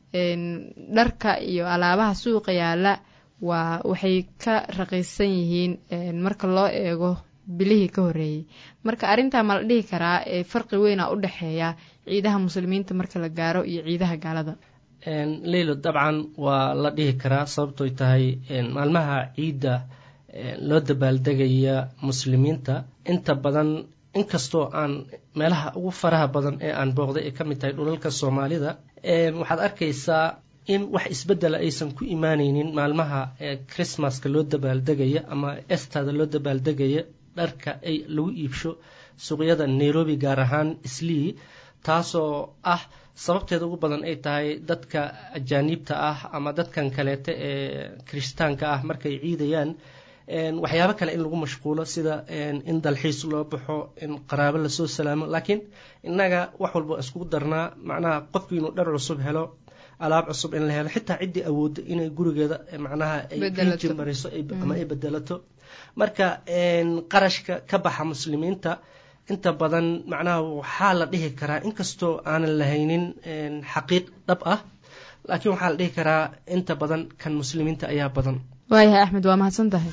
Speaker 1: dharka iyo alaabaha suuqa yaala waa waxay ka raqiisan yihiin marka loo eego bilihii ka horreeyey marka arrintaa ma la dhihi karaa farqi weyna u dhexeeya ciidaha muslimiinta marka la gaaro iyo ciidaha gaalada
Speaker 11: leylo dabcan waa la dhihi karaa sababtoy tahay maalmaha ciidda loo dabaaldegaya muslimiinta inta badan inkastoo aan meelaha ugu faraha badan ee aan booqday ay ka mid tahay dhulalka soomaalida waxaad arkaysaa in wax isbedela aysan ku imaaneynin maalmaha christmaska loo dabaaldegaya ama estada loo dabaaldegaya dharka ay lagu iibsho suuqyada nairobi gaar ahaan islii taasoo ah sababteeda ugu badan ay tahay dadka ajaaniibta ah ama dadkan kaleete ee kirishtaanka ah markay ciidayaan waxyaabo kale in lagu mashquulo sida in dalxiis loo baxo in qaraabo lasoo salaamo laakiin innaga wax walba iskugu darnaa macnaha qofkii inuu dhar cusub helo alaab cusub in la helo xitaa ciddii awoodda inay gurigeeda macnaha ay rinji mariso ama ay bedelato marka qarashka ka baxa muslimiinta inta badan macnaha waxaa la dhihi karaa inkastoo aanan lahaynin xaqiiq dhab ah laakiin waxaa la dhihi karaa inta badan kan muslimiinta ayaa badan
Speaker 1: waayahay axmed waa mahadsan tahay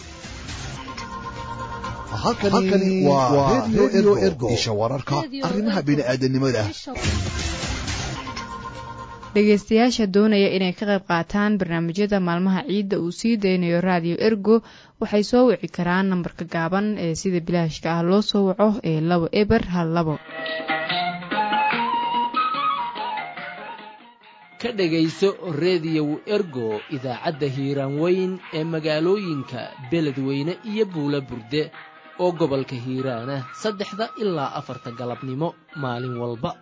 Speaker 5: halkani waa redio ergo isha wararka arrimaha bini'aadanimada
Speaker 1: dhegeystayaasha doonaya inay ka qayb qaataan barnaamijyada maalmaha ciidda uu sii daynayo raadiyo ergo waxay soo wici karaan nambarka gaaban ee sida bilaashka ah loo soo waco ee labo eber hal labo
Speaker 12: ka dhegayso reediyow ergo idaacadda hiiraan weyn ee magaalooyinka beledweyne iyo buula burde oo gobolka hiiraana saddexda ilaa afarta galabnimo maalin walba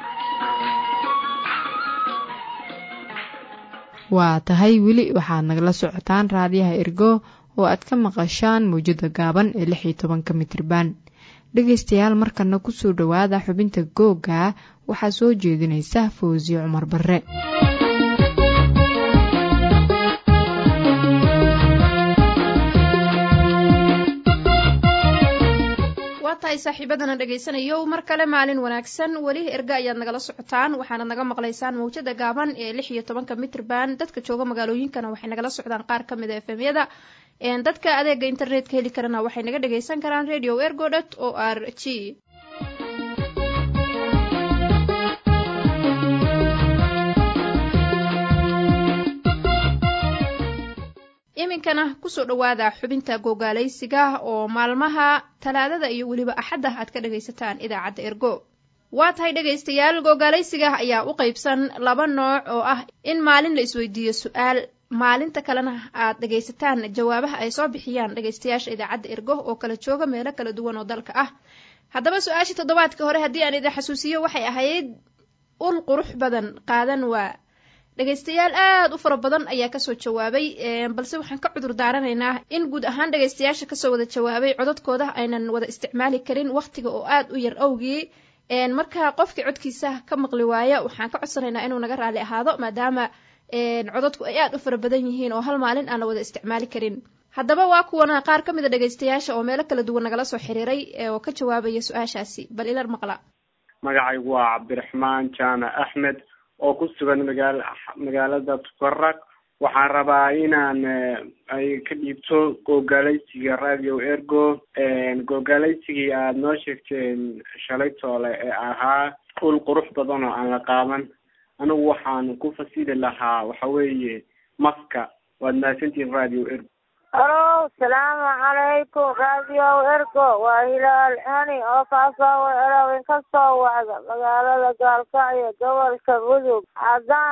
Speaker 1: waa tahay weli waxaad nagala socotaan raadiyaha ergo oo aad ka maqashaan mawjada gaaban ee lix iyo tobanka mitriban dhegaystayaal markana kusoo dhowaada xubinta googa waxaa soo jeedinaysa fawsiye cumar barre
Speaker 13: tahay saaxiibadana dhegaysanayow mar kale maalin wanaagsan weli erga ayaad nagala socotaan waxaanad naga maqlaysaan mawjada gaaban ee lix iyo tobanka mitrban dadka jooga magaalooyinkana waxay nagala socdaan qaar ka mid a efemyada dadka adeega internetka heli karana waxay naga dhagaysan karaan radio ergo dot o r g iminkana kusoo dhowaada xubinta googaalaysiga oo maalmaha talaadada iyo weliba axadda aad ka dhagaysataan idaacadda ergo waa tahay dhegaystayaal googaalaysiga ayaa u qaybsan laba nooc oo ah in maalin la isweydiiyo su-aal maalinta kalena aad dhagaysataan jawaabaha ay soo bixiyaan dhagaystayaasha idaacadda ergo oo kala jooga meelo kala duwan oo dalka ah haddaba su-aashii toddobaadka hore haddii aan idin xasuusiyo waxay ahayd ul qurux badan qaadan waa dhegaystayaal aada u fara badan ayaa kasoo jawaabay balse waxaan ka cudur daaranaynaa in guud ahaan dhegaystayaasha kasoo wada jawaabay codadkooda aynan wada isticmaali karin wakhtiga oo aada u yar awgii marka qofkii codkiisa ka maqli waaya waxaan ka codsanaynaa inuu naga raali ahaado maadaama codadku ay aada u fara badan yihiin oo hal maalin aan la wada isticmaali karin haddaba waa kuwana qaar ka mid a dhegaystayaasha oo meelo kala duwan nagala soo xiriiray oo ka jawaabaya su-aashaasi bal ilar maqla
Speaker 14: magacaygu waa cabdiraxmaan jaamac axmed oo ku sugan magaal magaalada tukarag waxaan rabaa inaan ay ka dhiibto googaalaysiga radio ergo googaalaysigii aada noo sheegteen shalay toole ee ahaa ul qurux badan oo aan la qaadan anigu waxaan ku fasili lahaa waxa weeye maska waad mahadsantihin radio ergo
Speaker 15: alo salaamu calaykum radio ergo waa hilaal hani oo kaasoo erawin ka soo wacda magaalada gaalkacyo gobolka mudug haddaan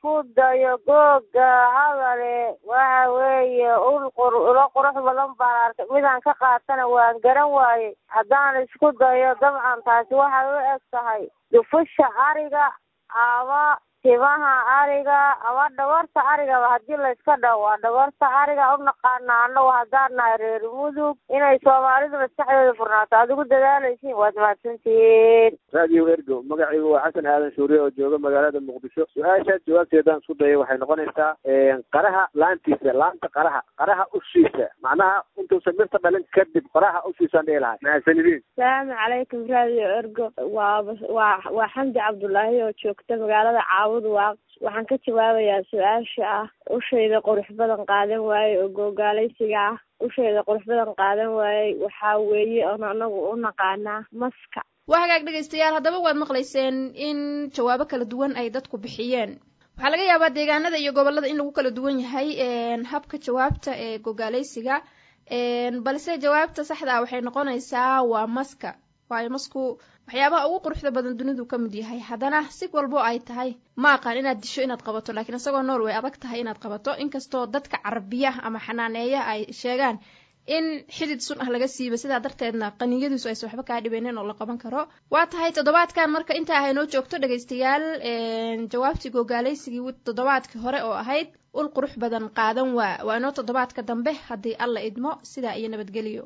Speaker 15: isku dayo googa hadale waxa weeye ul qur ulo qurux badan baan arkay midaan ka qaatana waan garan waayey haddaan isku dayo dabcan taasi waxay u eg tahay dufusha ariga ama timaha ariga ama dhabarta arigaba haddii layska dhaho waa dhabarta ariga u naqaana annagu haddaan nahay reer mudug inay soomaalidu maskaxdeeda furnaato aad ugu dadaalaysiin waad mahadsantihiin
Speaker 16: radio ergo magacaygu waa xasan aadan shuuriye oo jooga magaalada muqdisho su-aashaas jawaabteedaan isku dayay waxay noqonaysaa qaraha laantiisa laanta qaraha qaraha ushiisa macnaha intuusan mirta dhalin kadib qaraha ushiisaan dhihi lahay mahadsanidin
Speaker 15: asalaamu calaykum radio ergo waa waa waa xamdi cabdullaahi oo joogta magaalada caawud waaq waxaan ka jawaabayaa su-aasha ah ushayda qurux badan qaadan waaye oo googaalaysiga ah ushayda qurux badan qaadan waayey waxaa weeye oon anagu u naqaanaa maska
Speaker 13: waa hagaag dhegaystayaal haddaba waad maqlayseen in jawaabo kala duwan ay dadku bixiyeen waxaa laga yaabaa deegaanada iyo gobolada in lagu kala duwan yahay habka jawaabta ee gogaalaysiga balse jawaabta saxda ah waxay noqonaysaa waa maska waayo masku waxyaabaha ugu quruxda badan dunidu ka mid yahay haddana si walbo ay tahay ma aqaan inaad disho inaad qabato laakiin isagoo nool way adag tahay inaad qabato inkastoo dadka carabiya ama xanaaneeya ay sheegaan in xidid sun ah laga siiba sidaa darteedna qaniyadiisu aysan waxba kaa dhibeynin oo la qaban karo waa tahay toddobaadkan marka intaa ahay noo joogto dhegaystayaal jawaabtii gogaalaysigii toddobaadkii hore oo ahayd ul qurux badan qaadan waa waa inoo toddobaadka dambe haddii alla idmo sidaa iyo nabadgeliyo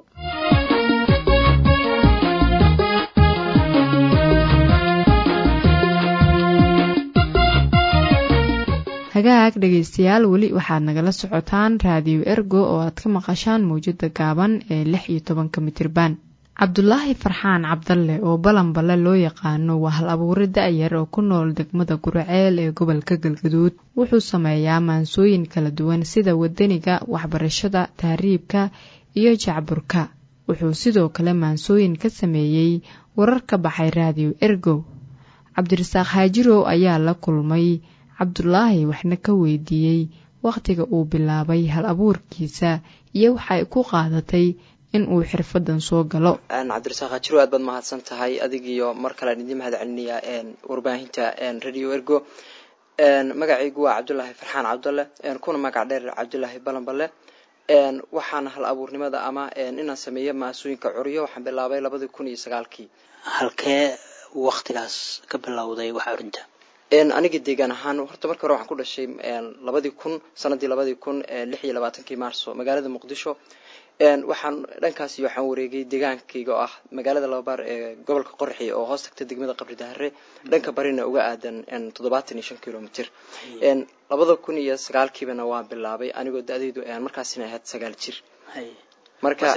Speaker 1: hagaag dhegaystayaal weli waxaad nagala socotaan raadiyo ergo oo aad ka maqashaan mawjada gaaban ee lix iyo tobanka mitirban cabdulaahi farxaan cabdalle oo balanballe loo yaqaano waa hal abuure da-yar oo ku nool degmada guraceel ee gobolka galgaduud wuxuu sameeyaa maansooyin kala duwan sida wadaniga waxbarashada tahriibka iyo jacburka wuxuu sidoo kale maansooyin ka sameeyey warar ka baxay raadiyo ergo cabdirasaaq haajirow ayaa la kulmay cabdulaahi waxna ka weydiiyey wakhtiga uu bilaabay hal abuurkiisa iyo waxay ku qaadatay in uu xirfadan soo galo
Speaker 17: cabdirasaaq hajiro aad baad mahadsan tahay adigiyo mar kalean idiin mahad celinayaa warbaahinta radio ergo magacaygu waa cabdulaahi farxaan cabdalle kuna magac dheer cabdulaahi balanballe waxaana hal abuurnimada ama inaan sameeyo maasooyinka curyo waxaan bilaabay labadii kun iyo sagaalkii
Speaker 18: halkee waktigaas ka bilowday wax curinta
Speaker 17: aniga deegaan ahaan horta marka hore waxaan ku dhashay labadii kun sanadii labadii kun lix iyo labaatankii maarso magaalada muqdisho waxaan dhankaasi waxaan wareegay deegaankayga oo ah magaalada lababaar ee gobolka qorxi oo hoos tagta degmada qabri dahare dhanka barina uga aadan toddobaatan iyo shan kilomitr labada kun iyo sagaalkiibana waan bilaabay anigoo da-daydu markaasina ahayd sagaal jir marka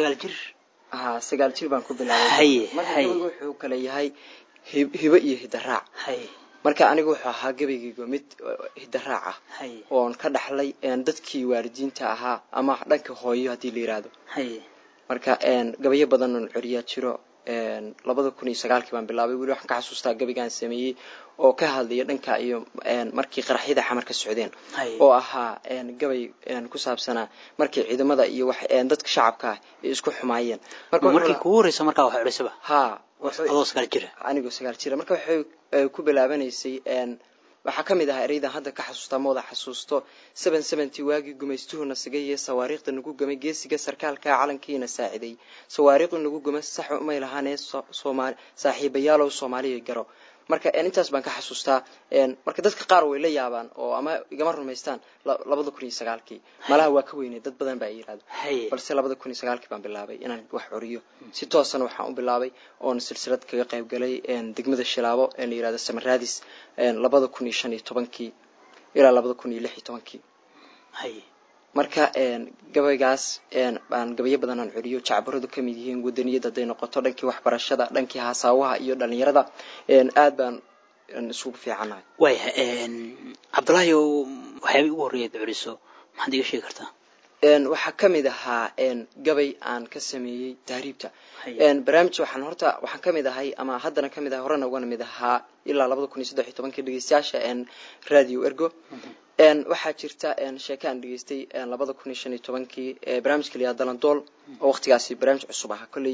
Speaker 17: ha sagaal jir baan ku bilaabay marka wuxuu kale yahay hibo iyo hidaraac marka aniga wuxuu ahaa gabaygayga mid hidaraac ah oon ka dhaxlay dadkii waalidiinta ahaa ama dhanka hooyo haddii la yiraahdo marka gabayo badan oon coriyaa jiro labada kun iyo sagaalkii baan bilaabay weli waxaan ka xasuustaa gabaygaan sameeyey oo ka hadlaya dhanka iyo markii qaraxyada xamar ka socdeen oo ahaa gabay ku saabsanaa markii ciidamada iyo wax dadka shacabka ah ay isku xumaayeen
Speaker 18: markii kugu horeysa markaa wax curisaba
Speaker 17: ha
Speaker 18: adoo sagaal jira
Speaker 17: anigoo sagaal jira marka waxay ku bilaabanaysay waxaa ka mid ahaa ereydan hadda ka xasuustaa ma wada xasuusto seven seventy waagii gumaystuhuna sigay sawaariikhda nagu gamay geesiga sarkaalka calankiina saaciday sawaariikhdu nagu gama sax umay lahaanee somaali saaxiibayaalow soomaaliya garo marka intaas baan ka xasuustaa marka dadka qaar way la yaabaan oo ama igama rumaystaan labada kun iyo sagaalkii malaha waa ka weynay dad badan baa yirahdo balse labada kun iyo sagaalkii baan bilaabay inaan wax coriyo si toosana waxaan u bilaabay oon silsilad kaga qayb galay degmada shilaabo ee la yirahdo samaraadis labada kun iyo shan iyo tobankii ilaa labada kun iyo lix iyo tobankii marka gabaygaas aan gabayo badan aan celiyo jacbaradu ka mid yihiin wadaniyada hadday noqoto dhankii waxbarashada dhankii hasaawaha iyo dhalinyarada aad baan isugu fiicanahay
Speaker 18: waya cabdullaahi waxyaabay ugu horreeyaad celiso maxaad iga sheegi kartaa
Speaker 17: waxaa ka mid ahaa gabay aan ka sameeyey tahriibta barnaamij waxaan horta waxaan ka mid ahay ama haddana ka mid ahay horena ugana mid ahaa ilaa labada kun iyo saddex iyo tobankii dhegeystayaasha radio ergo waxaa jirta sheeke aan dhegeystay labada kun iyo shan iyo tobankii barnaamijka la yihahdo dalandool oo waqtigaasi barnaamij cusub ahaa kolley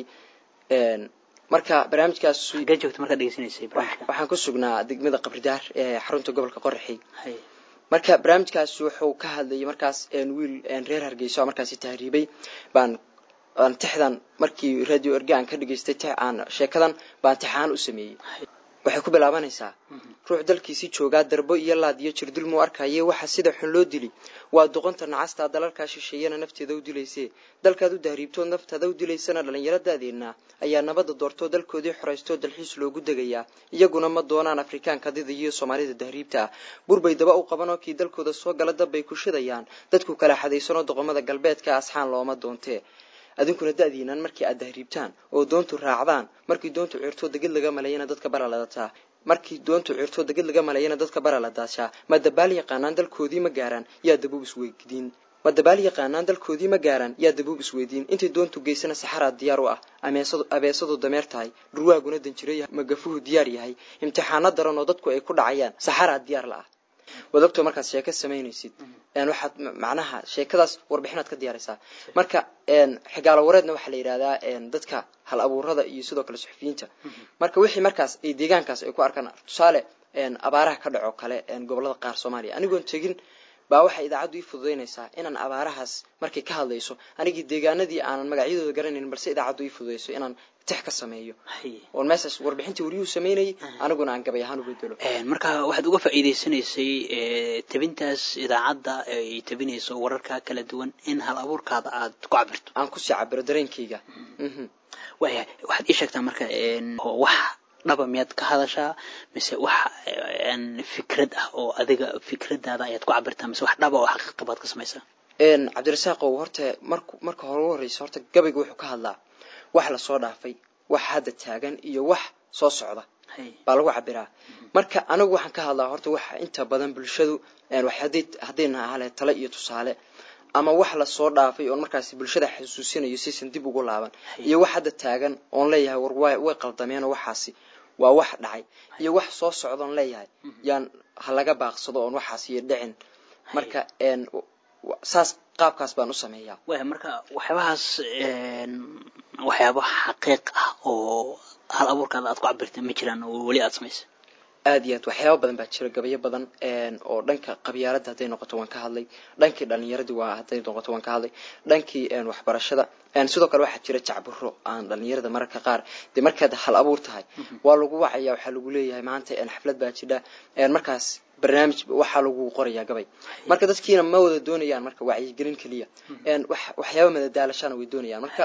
Speaker 17: marka barnaamijkaas
Speaker 18: joogta markaad dhegeysanaysay barnaamijka
Speaker 17: waxaan ku sugnaa degmada qabridaar ee xarunta gobolka qoraxi marka barnaamijkaas wuxuu ka hadlayay markaas wiil reer hargeysa oo markaasi tahriibay baan aan tixdan markii radio erge aan ka dhageystay tix aan sheekadan baan tixaan u sameeyey waxay ku bilaabanaysaa ruux dalkiisii joogaa darbo iyo laad iyo jirdul muu arkaye waxa sida xun loo dili waa doqonta nacastaa dalalkaa shisheeyana nafteeda u dilaysee dalkaad u dahriibtood naftaada u dilaysana dhallinyaradaadeennaa ayaa nabadda doortoo dalkoodii xoraystoo dalxiis loogu degayaa iyaguna ma doonaan afrikaanka dida iyo soomaalida dahriibta ah burbay daba u qabanoo kii dalkooda soo gala dabbay ku shidayaan dadku kala xadaysanoo doqomada galbeedka asxaan looma doontee adinkuna da-diinaan markii aad dahriibtaan oo doontu raacdaan markii doontu cirtoo deged laga malayana dadka bara ladataa markii doontu cirtoo deged laga malayana dadka bara la daashaa ma dabaal yaqaanaan dalkoodii ma gaaraan yaa dabuub isweydiin ma dabaal yaqaanaan dalkoodii ma gaaraan yaa dabuub isweydiin intay doontu geysana saxaraad diyaar u ah abeesadu dameer tahay dhurwaaguna danjiro magafuhu diyaar yahay imtixaano daran oo dadku ay ku dhacayaan saxaraad diyaar la ah wadogto markaad sheeko samaynaysid waxaad macnaha sheekadaas warbixinaad ka diyaaraysaa marka xigaalo wareedna waxaa la yidhahdaa dadka hal abuurada iyo sidoo kale suxufiyiinta marka wixii markaas ay deegaankaas ay ku arkaan tusaale abaaraha ka dhaco kale gobolada qaar soomaaliya anigoon tegin baa waxay idaacaddu ii fududaynaysaa inaan abaarahaas markay ka hadlayso anigii deegaanadii aanan magacyadooda garanayn balse idaacaddu ii fududayso inaan tix ka sameeyo oon meeshaas warbixintii wariyuhu sameynayay aniguna aan gabay ahaan u bedelo
Speaker 18: marka waxaad uga faa'iidaysanaysay tabintaas idaacadda ay tabinayso wararka kala duwan in hal abuurkaada aad ku cabirto
Speaker 17: aan kusii cabiro dareenkayga
Speaker 18: waya waxaad ii sheegtaa marka wax dhaba miyaad ka hadashaa mise wax fikrad ah oo adiga fikradaada ayaad ku cabirtaa mise wax dhaba oo xaqiiqa baad ka samaysaa
Speaker 17: cabdirasaaqow horta mark marka hore u horreysa horta gabayga wuxuu ka hadlaa wax lasoo dhaafay wax hadda taagan iyo wax soo socda baa lagu cabiraa marka anigu waxaan ka hadlaa horta waxa inta badan bulshadu haddayna ahale tale iyo tusaale ama wax lasoo dhaafay oon markaasi bulshada xasuusinayo sisan dib ugu laaban iyo wax hadda taagan oon leeyahay war way qaldameenoo waxaasi waa wax dhacay iyo wax soo socdaon leeyahay yaan ha laga baaqsado oon waxaasi dhicin marka saas qaabkaas baan u sameeyaa
Speaker 18: marka waxyaabahaas waxyaaba xaqiiq ah oo hal abuurkaada aad ku cabirta ma jiraan oo weli aad samaysa
Speaker 17: aad iyo aad waxyaaba badan baa jira gabayo badan oo dhanka qabyaaladda hadday noqoto waan ka hadlay dhankii dhalinyaradii waa hadday noqoto waan ka hadlay dhankii waxbarashada sidoo kale waxaa jira jacburo aan dhalinyarada mararka qaar dee markaad hal abuur tahay waa lagu wacaya waxaa lagu leeyahay maanta xaflad baa jidha markaas barnaamij waxaa lagu qorayaa gabay marka dadkiina ma wada doonayaan marka wacyigelin keliya waxyaaba madadaalashana way doonayaan marka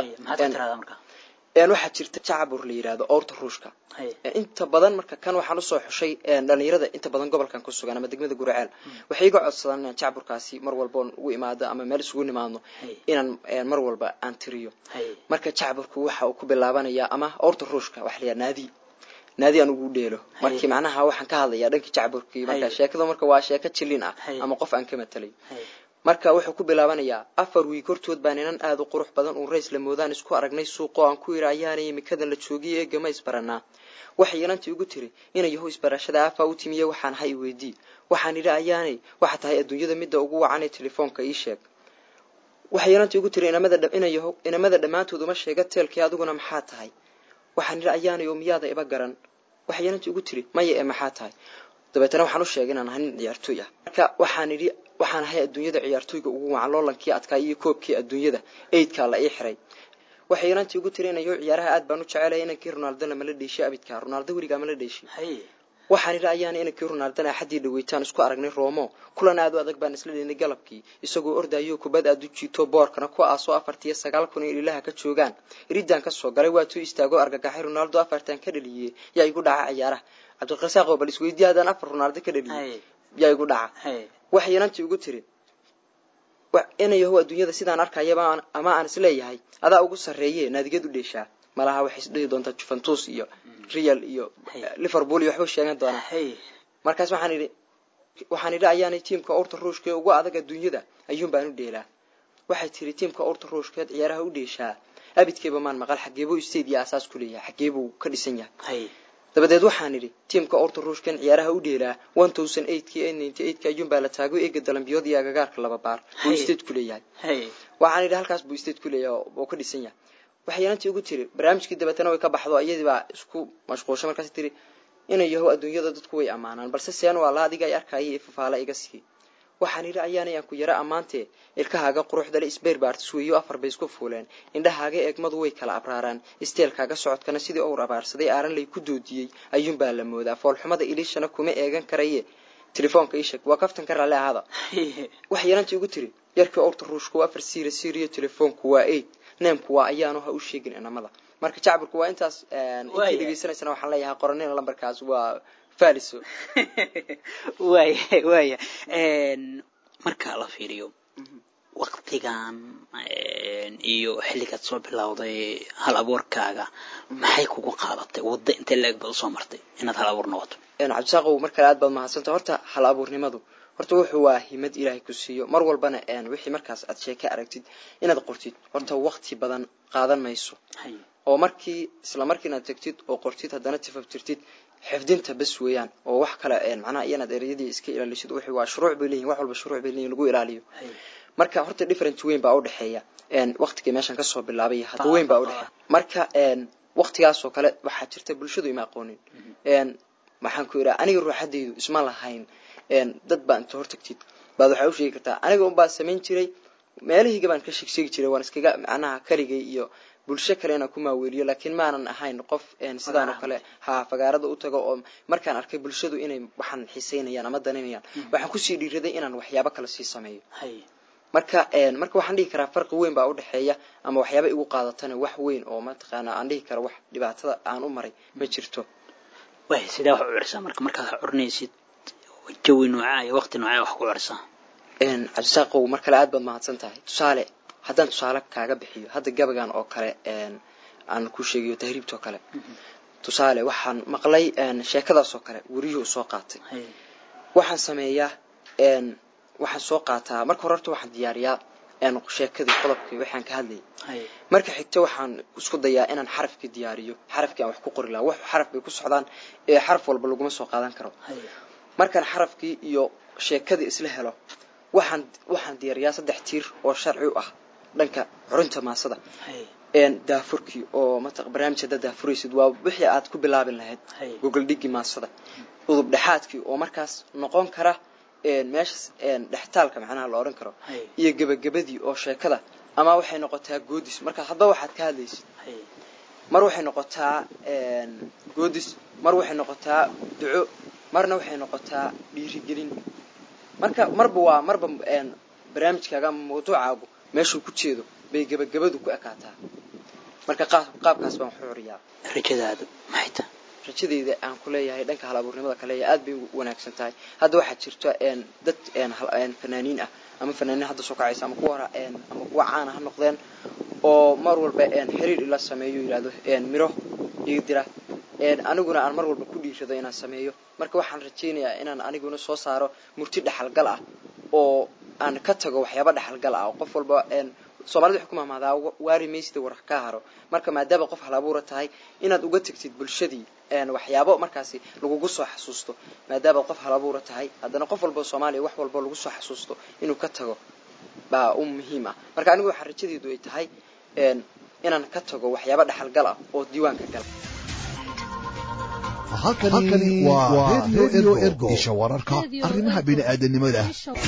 Speaker 17: waxaa jirta jacbur la yidhahdo owrta ruushka inta badan marka kan waxaan usoo xushay dhalinyarada inta badan gobolkan ku sugan ama degmada guraceel waxay iga codsadaan inaan jacburkaasi mar walba oon ugu imaado ama meel isugu nimaadno inaan mar walba aan tiriyo marka jacburku waxa uu ku bilaabanayaa ama owrta ruushka waxa la yidhaha naadi naadi aan ugu dheelo markii macnaha waxaan ka hadlayaa dhankii jacburkii marka sheekada marka waa sheeko jilin ah ama qof aan ka matalay marka wuxuu ku bilaabanayaa afar wiig hortood baan inan aada u qurux badan uun rays la moodaan isku aragnay suuqoo aan ku yidhi ayaanay imikadan la joogiyo eegama isbaranaa waxay inantii ugu tiri inay yahow isbarashada aafaa u timiye waxaan ha i weydii waxaan idhi ayaanay waxa tahay adduunyada midda ugu wacan ee telefoonka ii sheeg waxay inantii ugu tiri inamada dhammaantood uma sheega teelkii adiguna maxaa tahay waxaan idhi ayaanay oo miyaada iba garan waxay inantii ugu tiri maya ee maxaa tahay dabeetana waxaan u sheegay inaan ahay nin ciyaartooy ah marka waxaan idhi waxaan ahay adduunyada ciyaartooyga ugu wacan loolankii adkaa iyo koobkii adduunyada eydkaa la ii xiray waxay inantii ugu tiri inayo ciyaaraha aad baan u jecelaya inankii ronaldona mala dheeshay abidka ronaldo weligaa mala dheeshay waxaan idhi ayaana inankii ronaldona axaddii dhaweytaan isku aragnay roomo kulan aad u adag baan isla dheynay galabkii isagoo ordayo kubad aad u jiito boorkana ku aasoo afartiyo sagaal kun in ilaha ka joogaan iridaan ka soo galay waatuu istaago argagaxay ronaldo afartan ka dhaliyey yaa igu dhaca ciyaaraha cabdiqasaaqoo bal isweydiye haddaan afar ronaldo ka dhaliyey yaa igu dhaca waxay inantii ugu tiri inayahow adduunyada sidaan arkayaba ama aan isleeyahay adaa ugu sarreeye naadigad u dheeshaa malaha waxay isdhihi doontaa juventus iyo real iyo liverpool iyo waxba sheegan doonaa markaas waxaan idhi waxaan idhi ayaanay tiimka urta ruushka ee ugu adag adduunyada ayuun baan u dheelaa waxay tiri tiimka urta ruushkeed ciyaaraha u dheeshaa abidkeeba maan maqal xageebuu state iyo asaas ku leeyahay xageebuu ka dhisan yahay dabadeed waxaan idhi tiimka orta ruushkan ciyaaraha u dheelaa one thousand eightkii ee ninety eightka ayuunbaa la taago eega dalambiyood iyo agagaarka laba baar buu state ku leeyahay waxaan idhi halkaas buu state ku leeyahay oo ka dhisan yahay waxay inantii ugu tiri barnaamijkii dabeetana way ka baxdo iyadii baa isku mashquulshay markaas tiri inay yahow adduunyada dadku way ammaanaan balse seen waa la adiga ay arkaya iyo fafaala iga sii waxaan yidhi ayaanay aan ku yara ammaantee ilkahaaga quruxdale isbeer baartis weeyo afar bay isku fuuleen indhahaaga eegmadu way kala abraaraan isteelkaaga socodkana sidii owr abaarsaday aaran lay ku doodiyey ayuunbaa la moodaa foolxumada iliishana kuma eegan karaye telefoonka ii sheeg waa kaftan ka raalli ahaada wax yeelantii ugu tiri yarkii owrta ruushku waa afar siira siiriyo telefoonku waa eid neemku waa ayaanu ha u sheegin inamada marka jacburku waa intaas intii dhegeysanaysana waxaan leeyahay qoranina lambarkaas waa faliso
Speaker 18: waaya waaya marka la fiiriyo waktigan iyo xilligaad soo bilowday hal abuurkaaga maxay kugu qaadatay waddo intee la-eg baad usoo martay inaad hal abuur noqoto
Speaker 17: cabdisaaqow mar kale aad baad mahadsanta horta hal abuurnimadu horta wuxuu waa himad ilaahay ku siiyo mar walbana wixii markaas aad sheeke aragtid inaad qortid horta wakti badan qaadan mayso oo markii isla markii inaad tegtid oo qortid haddana tifabtirtid xifdinta bas weeyaan oo wax kale macnaha iyanaad ereyadii iska ilaalisid wixii waa shuruuc bay leeyihin wax walba shuruuc bay leeyihin lagu ilaaliyo marka horta different weyn baa udhexeeya waktigii meeshan kasoo bilaabay hadda weyn baa udhexeeya marka waktigaasoo kale waxaa jirta bulshadu ima aqoonin waxaan ku idhaa aniga ruuxadaydu isma lahayn dad baa inta hortagtid baad waxaa u sheegi kartaa aniga unbaa samayn jiray meelahayga baan ka sheegsheegi jiray waan iskaga macnaha kaligay iyo bulsho kale inaan ku maaweeliyo laakiin maanan ahayn qof sidaan oo kale ha fagaarada u tago oo markaan arkay bulshadu inay waxaan xiiseynayaan ama daninayaan waxaan kusii dhiiraday inaan waxyaabo kale sii sameeyo marka marka waxaan dhihi karaa farqi weyn baa udhexeeya ama waxyaaba igu qaadatana wax weyn oo mataqaana aan dhihi karo wax dhibaatada aan u maray ma jirto
Speaker 18: way sidee wax u cursaa marka markaad wax curinaysid jawi noocaa iyo waqti noocaa wax ku cursaa
Speaker 17: cabdisaaqow mar kale aad baad mahadsan tahay tusaale haddaan tusaale kaaga bixiyo hadda gabagan oo kale aan ku sheegayo tahriibta oo kale tusaale waxaan maqlay sheekadaas oo kale weriyuhu soo qaatay waxaan sameeyaa waxaan soo qaataa marka hore horta waxaan diyaariyaa sheekadii qodobkii waxaan ka hadlayay marka xigta waxaan isku dayaa inaan xarafkii diyaariyo xarafkii aan wax ku qori lahaa wax xaraf bay ku socdaan ee xaraf walba laguma soo qaadan karo markaan xarafkii iyo sheekadii isla helo waxaan waxaan diyaariyaa saddex tiir oo sharci u ah dhanka curinta maasada daafurkii oo mat barnaamij haddaad daafuraysid waa wixii aad ku bilaabin lahayd gogol dhigi maasada udub dhexaadkii oo markaas noqon kara meeshas dhextaalka macnaha la odhan karo iyo gebagabadii oo sheekada ama waxay noqotaa goodis marka hadba waxaad ka hadlaysid mar waxay noqotaa goodis mar waxay noqotaa duco marna waxay noqotaa dhiirigelin marka marba waa marba barnaamijkaaga ama mawduucaagu meeshuu ku jeedo bay gebagabadu ku ekaataa marka qaabkaas baan waxu curiyaa
Speaker 18: rajadaadu maxay tahay
Speaker 17: rajadeyda aan ku leeyahay dhanka hal abuurnimada kaleeya aad bay u wanaagsan tahay hadda waxaa jirta dad fanaaniin ah ama fanaaniin hadda soo kacaysa ama kuwa ama kuwa caana ha noqdeen oo mar walba xiriir ila sameeyo yidhahdo miro iga dira aniguna aan mar walba ku dhiirado inaan sameeyo marka waxaan rajaynayaa inaan aniguna soo saaro murti dhexalgal ah oo aan ka tago waxyaaba dhexalgal ah oo qof walba soomaalida waxay ku mahmaadaa waari maysida war ka haro marka maadaama qof hal abuura tahay inaad uga tegtid bulshadii waxyaabo markaasi lagugu soo xasuusto maadaama qof hal abuura tahay haddana qof walba soomaaliya wax walba lagu soo xasuusto inuu ka tago baa u muhiim ah marka anigu waxaa rajadeedu ay tahay inaan ka tago waxyaaba dhexalgal ah oo diiwaanka gala
Speaker 5: halkani waa redio ergo isha wararka arrimaha bini'aadanimada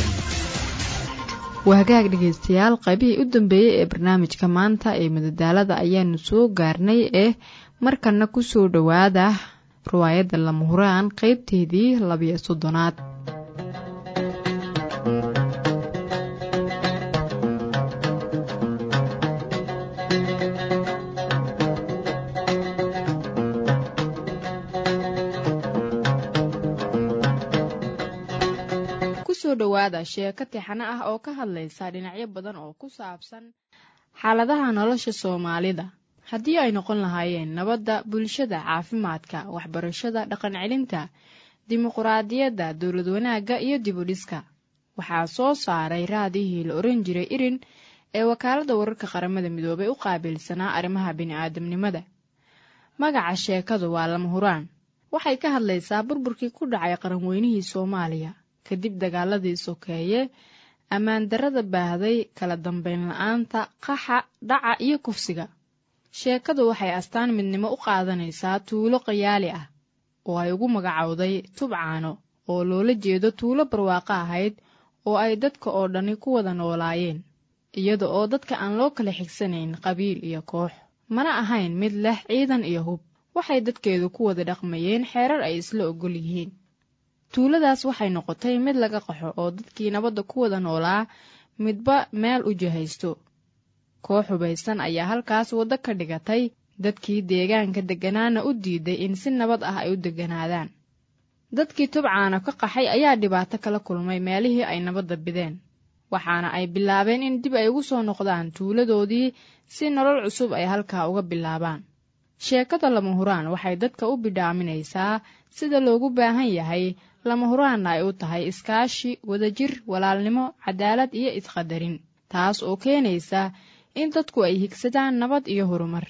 Speaker 1: waa hagaag dhegaystayaal qaybihii u dambeeyey ee barnaamijka maanta ee madadaalada ayaanu soo gaarnay ee markana ku soo dhowaada riwaayadda lama huraan qaybteedii labiyo soddonaad kusoo dhowaada sheeko tixano ah oo ka hadlaysa dhinacyo badan oo ku saabsan xaaladaha nolosha soomaalida haddii ay noqon lahaayeen nabadda bulshada caafimaadka waxbarashada dhaqan celinta dimuquraadiyadda dowlad wanaagga iyo dibudhiska waxaa soo saaray raadihii la oran jiray irin ee wakaaladda wararka qaramada midoobay u qaabilsanaa arrimaha bini'aadamnimada magaca sheekadu waa lama huraan waxay ka hadlaysaa burburkii ku dhacay qaranweynihii soomaaliya kadib dagaaladii sokeeye ammaan darrada baahday kala dambeyn la-aanta qaxa dhaca iyo kufsiga sheekadu waxay astaan midnimo u qaadanaysaa tuulo qayaali ah oo ay ugu magacowday tubcaano oo loola jeedo tuulo barwaaqo ahayd oo ay dadka oo dhani ku wada noolaayeen iyada oo dadka aan loo kala xigsanayn qabiil iyo koox mana ahayn mid leh ciidan iyo hub waxay dadkeedu ku wada dhaqmayeen xeerar ay isla ogol yihiin tuuladaas waxay noqotay mid laga qaxo oo dadkii nabadda ku wada noolaa midba meel u jihaysto koox hubaysan ayaa halkaas waddo ka dhigatay dadkii deegaanka degganaana u diiday in si nabad ah ay u degganaadaan dadkii tubcaana ka qaxay ayaa dhibaato kala kulmay meelihii ay nabadda bideen waxaana ay bilaabeen in dib ay ugu soo noqdaan tuuladoodii si nolol cusub ay halkaa uga bilaabaan sheekada lama huraan waxay dadka u bidhaaminaysaa sida loogu baahan yahay lama huraanna ay u tahay iskaashi wadajir walaalnimo cadaalad iyo isqadarin taas oo keenaysa in dadku ay higsadaan nabad iyo horumar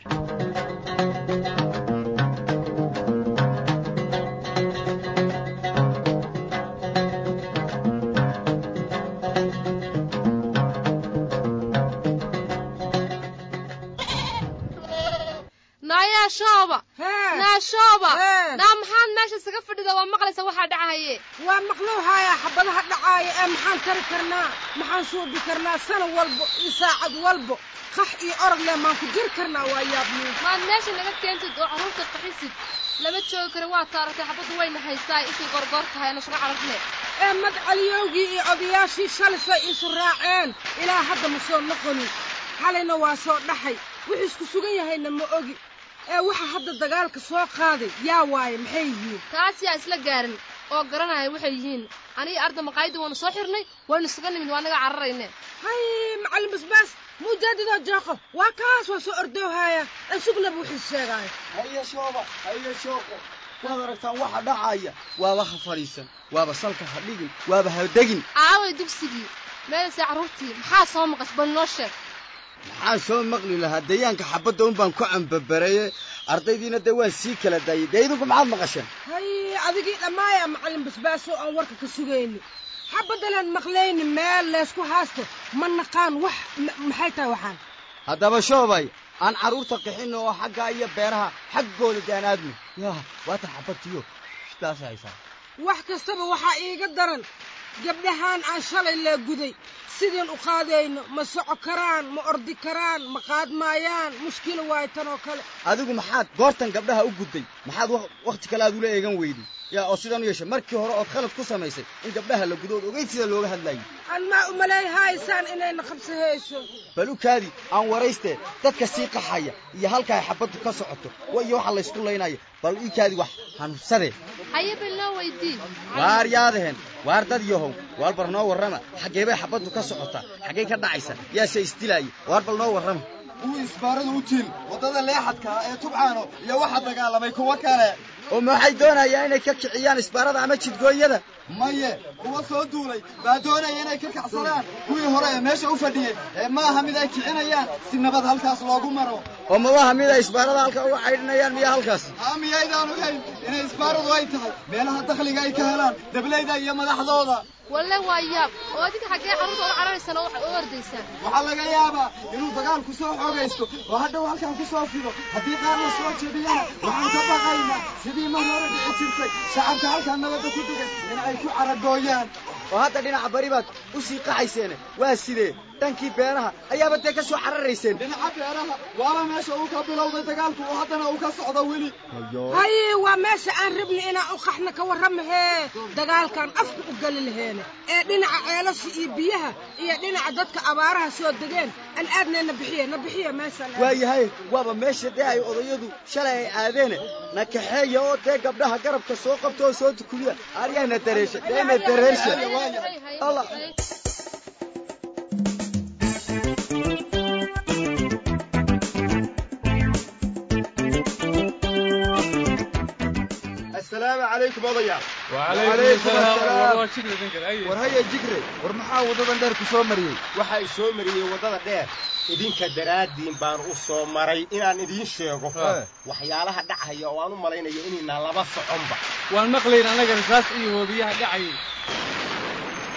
Speaker 19: nayaashooba naashooba naa maxaad meesha isaga fadhida waa maqlaysa waxaa dhacahaye
Speaker 20: waa maqluuhaya xabadaha dhacaaya ee maxaan tari karnaa maxaan suubi karnaa sana walbo iyo saacad walbo qax iyo orod leh maan ku jiri karnaa waa yaabniin
Speaker 19: maad meesha naga keentid oo carruurta qaxisid lama joogi kara waa taaratay xabaddu wayna haysaa isii gorgoor tahay ana suga cararne
Speaker 20: ee madcaliyowgii iyo odayaashii shalisay isu raaceen ilaa hadda ma soo noqonin xalayna waa soo dhaxay wuxuu isku sugan yahayna ma ogi ee waxa hadda dagaalka soo qaaday yaa waaye maxay yihiin
Speaker 19: taas yaa isla gaarin oo garanaya waxay yihiin aniga arda maqaayadda waanu soo xirnay waynu isaga nimid waa naga cararayne
Speaker 20: hay macallin basbaas mujaadidoo jooqo waa kaas waa soo ordoohaya isugnaba wuxuu sheegaayo
Speaker 21: haye shooba haye shooqo waad aragtaan waxa dhacaya waaba ha fadhiisan waaba salka ha dhigin waaba ha degin
Speaker 19: aaway dugsigii meelasay carruurtii maxaa soo maqash bal noo sheeg
Speaker 21: maxaan soo maqli lahaa dayaanka xabadda un baan ku cambabareye ardaydiina dee waan sii kala daayay dee idinku maxaad maqasheen
Speaker 20: hay adigii dhammaaya macallin basbaaso aan warka ka sugayni xabaddalaan maqlayni meel leysku haasto ma naqaan wax maxay tahay waxaan
Speaker 21: haddaba shoobay aan carruurta qixinno oo xaggaa iyo beeraha xaggooda daan aadno yaa waatan xabadtiyo sidaas haysaa
Speaker 20: wax kastaba waxaa iiga daran gabdhahaan aan shalay lee guday sideen u qaadayno ma soco karaan ma ordi karaan ma qaadmaayaan mushkilo waayo tan oo kale
Speaker 21: adigu maxaad goortan gabdhaha u gudday maxaad wakhti kale aad ula eegan weyday yaa oo sidaan u yeeshay markii hore ood khalad ku samaysay in gabdhaha la gudo ood ogeyd sida looga hadlaayay
Speaker 20: aan maa u malayhaysaan inayna qabsahayso
Speaker 21: bal u kaadi aan waraystee dadka sii qaxaya iyo halka ay xabaddu ka socoto iyo waxa laysku laynaya bal ii kaadi wax hanufsadee
Speaker 19: haye bal noo weydii
Speaker 21: waar yaadaheen waar dad yahow waar bal noo warrama xaggee bay xabaddu ka socotaa xaggay ka dhacaysa yaase isdilaaya waar bal noo warrama kuwii isbaarada u tiil waddada leexadka ee tubcaano iyo waxa dagaalamay kuwo kale oo maxay doonayaan inay ka kiciyaan isbaarada ama jidgooyada maye kuwa soo duulay baa doonaya inay ka kacsadaan kuwii hore ee meesha u fadhiyey ee ma aha mid ay kicinayaan si nabad halkaas loogu maro oo mabaha mid ay isbaarada halka uga caydhinayaan miya halkaas haa miyaydaan ogayn inay isbaaradu ay tahay meelaha dakhliga ay ka helaan dablayda iyo madaxdooda
Speaker 19: walle waa yaab oo adiga xaggee carruurta ola cararaysaan oo waxaad u ordaysaan
Speaker 21: waxaa laga yaabaa inuu dagaalku soo xoogaysto oo hadhow halkan ku soo fido haddii qaar la soo jebiyana waxaan ka baqaynaa sidii mar hore dhici jirtay shacabka halkan nabadda ku degan in ay ku caragooyaan oo hadda dhinaca bari baad u sii qaxayseene waa sidee dhankii beeraha ayaaba dee ka soo cararayseen dhinaca beeraha waaba meesha uu ka bilowday dagaalku oo haddana uu ka socdo weli
Speaker 20: haye waa meesha aan rabni inaan u qaxna ka warramahee dagaalkaan afka u geli laheene ee dhinaca ceelasha iyo biyaha iyo dhinaca dadka abaaraha soo degeen aan aadnay na bixiye na bixiye meeshaan
Speaker 21: waayahay waaba meesha dee ay odayadu shalay ay aadeene na kaxeeya oo dee gabdhaha garabka soo qabta oo soo tukuliya aryaana dareesha deena dareersha allah
Speaker 22: asalaamu calaykum odayaal
Speaker 21: war haya jigre war maxaa waddadan dheer ku soo mariyey
Speaker 22: waxaa i soo mariyey waddada dheer idinka daraaddiin baan u soo maray inaan idiin sheego waxyaalaha dhacaya oo aan u malaynayo inaynaan laba soconba
Speaker 23: waan maqlayn annaga rasaas iyo hoobiyaha dhacayay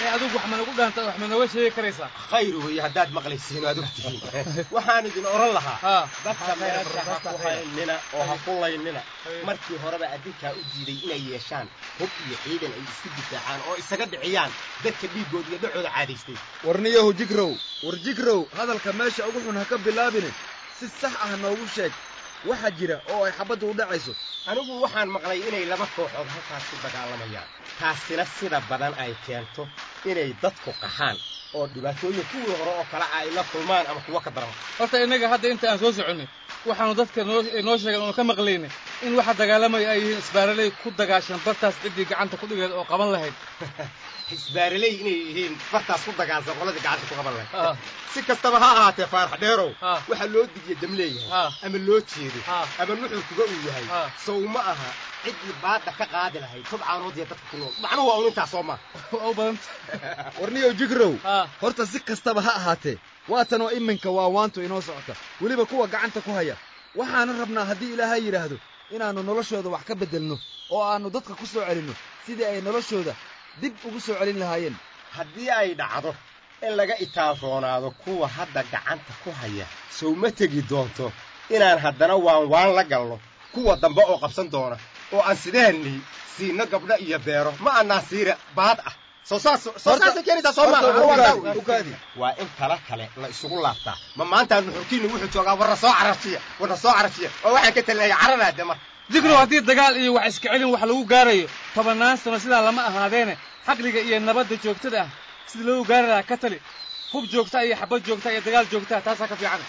Speaker 2: ee adigu wax managu dhaanta wax manooga sheegi karaysaa
Speaker 22: khayr weeye haddaad maqlaysiin waad ogtihiin waxaan idin oran lahaa dadka meesha ha ku haynina oo ha ku laynina markii horeba adinkaa u diiday inay yeeshaan hub iyo ciidan ay isku difaacaan oo isaga dhiciyaan dadka dhiiggooda iyo dhacooda caadaystay
Speaker 21: warniyahu jigrow war jigrow hadalka meesha ugu xun ha ka bilaabine si sax ah noogu sheeg waxa jira oo ay xabaddu u dhacayso
Speaker 22: anigu waxaan maqlay inay laba kooxood halkaas ku dagaalamayaan taasina sida badan ay keento inay dadku qaxaan oo dhibaatooyin kuwii hore oo kale ay la kulmaan ama kuwa ka daran
Speaker 2: horta innaga hadda inta aan soo soconay waxaanu dadka noo noo sheegan oonu ka maqlaynay in waxa dagaalamaya ay yihiin isbaaraley ku dagaashan bartaas ciddii gacanta ku dhigeed oo qaban lahayd
Speaker 22: isbaaraley inay yihiin bartaas ku dagaalsan qoladii gacanta ku qaban lahayd si kastaba ha ahaatee faarax dheerow waxaa loo digiya dam leeyahay ama loo jeedo ama nuxurkuga uu yahay sow ma aha ciddii baadda ka qaadi lahayd tubcaanood iyo dadka ku nool macnuhu waa un intaas soo maa
Speaker 2: u badanta
Speaker 21: warniyow jigrow horta si kastaba ha ahaatee waatanoo iminka waa waantu inoo socota weliba kuwa gacanta ku haya waxaanan rabnaa haddii ilaahay yidhaahdo inaannu noloshooda wax ka beddelno oo aannu dadka ku soo celinno sidii ay noloshooda dib ugu soo celin lahaayeen
Speaker 22: haddii ay dhacdo in laga itaalroonaado kuwa hadda gacanta ku haya sow ma tegi doonto inaan haddana waan waan la galno kuwa dambe oo qabsan doona oo aan sideennii siino gabdho iyo beero ma annaa siira baad ah soo saas soo saasay keenaysaa soo maaha waa in tala kale la isugu laabtaa ma maanta nuxurkiinnu wuxuu joogaa warna soo cararjiya warna soo cararjiya oo waxaan ka talinaya cararaade marka
Speaker 2: jikrow haddii dagaal iyo wax iska celin wax lagu gaarayo tobannaan sano sidaa lama ahaadeene xaqliga iyo nabadda joogtada ah sida loogu gaari lahaa ka tali hub joogta iyo xabad joogta iyo dagaal joogtaa taasaa ka fiican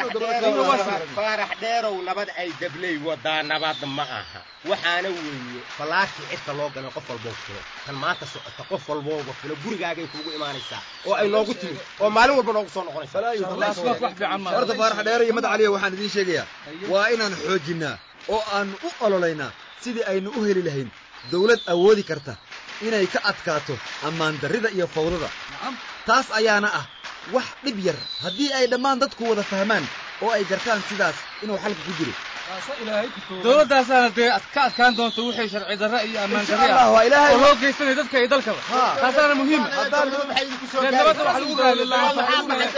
Speaker 22: faarax dheerow nabad ay dabley wadaa nabad ma aha waxaana weeye fallaarkii cidka loo galay qof walboo filo kan maanta socota qof walbooba filo gurigaagay kuugu imaanaysaa oo ay noogu timid oo maalin walba noogu soo noqonaysaa
Speaker 21: horta faarax dheere iyo mad caliya waxaan idiin sheegayaa waa inaan xoojinnaa oo aannu u ololaynaa sidii aynu u heli lahayn dawlad awoodi karta inay ka adkaato ammaan darrida iyo fawdada taas ayaana ah wax dhib yar haddii ay dhammaan dadku wada fahmaan oo ay gartaan sidaas inuu xalka ku jiro
Speaker 2: dowladdaasaana dee ka adkaan doonto wixii sharci darre iyo ammaan darre
Speaker 21: Allah, waa Ilaahay.
Speaker 2: oo loo geysanaya dadka iyo dalkaba taasaana muhiima dee nabadda wax lagu gaari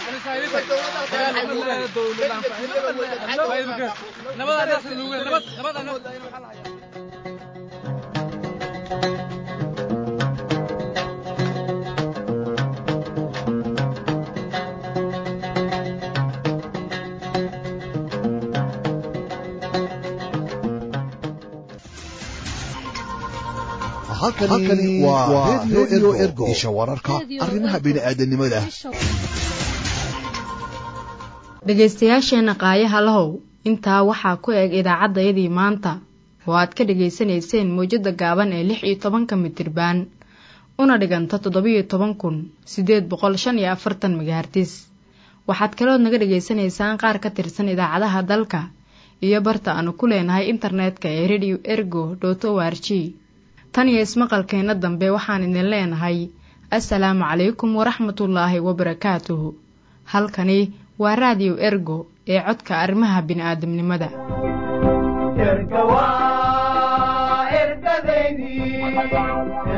Speaker 5: halkani waa radio ergo isha wararka arrimaha bini'aadanimada
Speaker 1: dhegaystayaasheenna qaayaha lahow intaa waxaa ku eg idaacaddayadii maanta oo aad ka dhegaysanayseen mawjadda gaaban ee lix iyo tobanka mitirbaan una dhiganta toddobiyo toban kun siddeed boqol shan iyo afartan megahartis waxaad kalood naga dhegaysanaysaan qaar ka tirsan idaacadaha dalka iyo barta aanu ku leenahay internetka ee radio ergo dot o r g tan iyo ismaqalkeenna dambe waxaan idin leenahay assalaamu calaykum waraxmatullaahi wabarakaatuhu halkani waa raadiyo ergo ee codka arrimaha bini'aadamnimada
Speaker 4: erga waa ergadeydii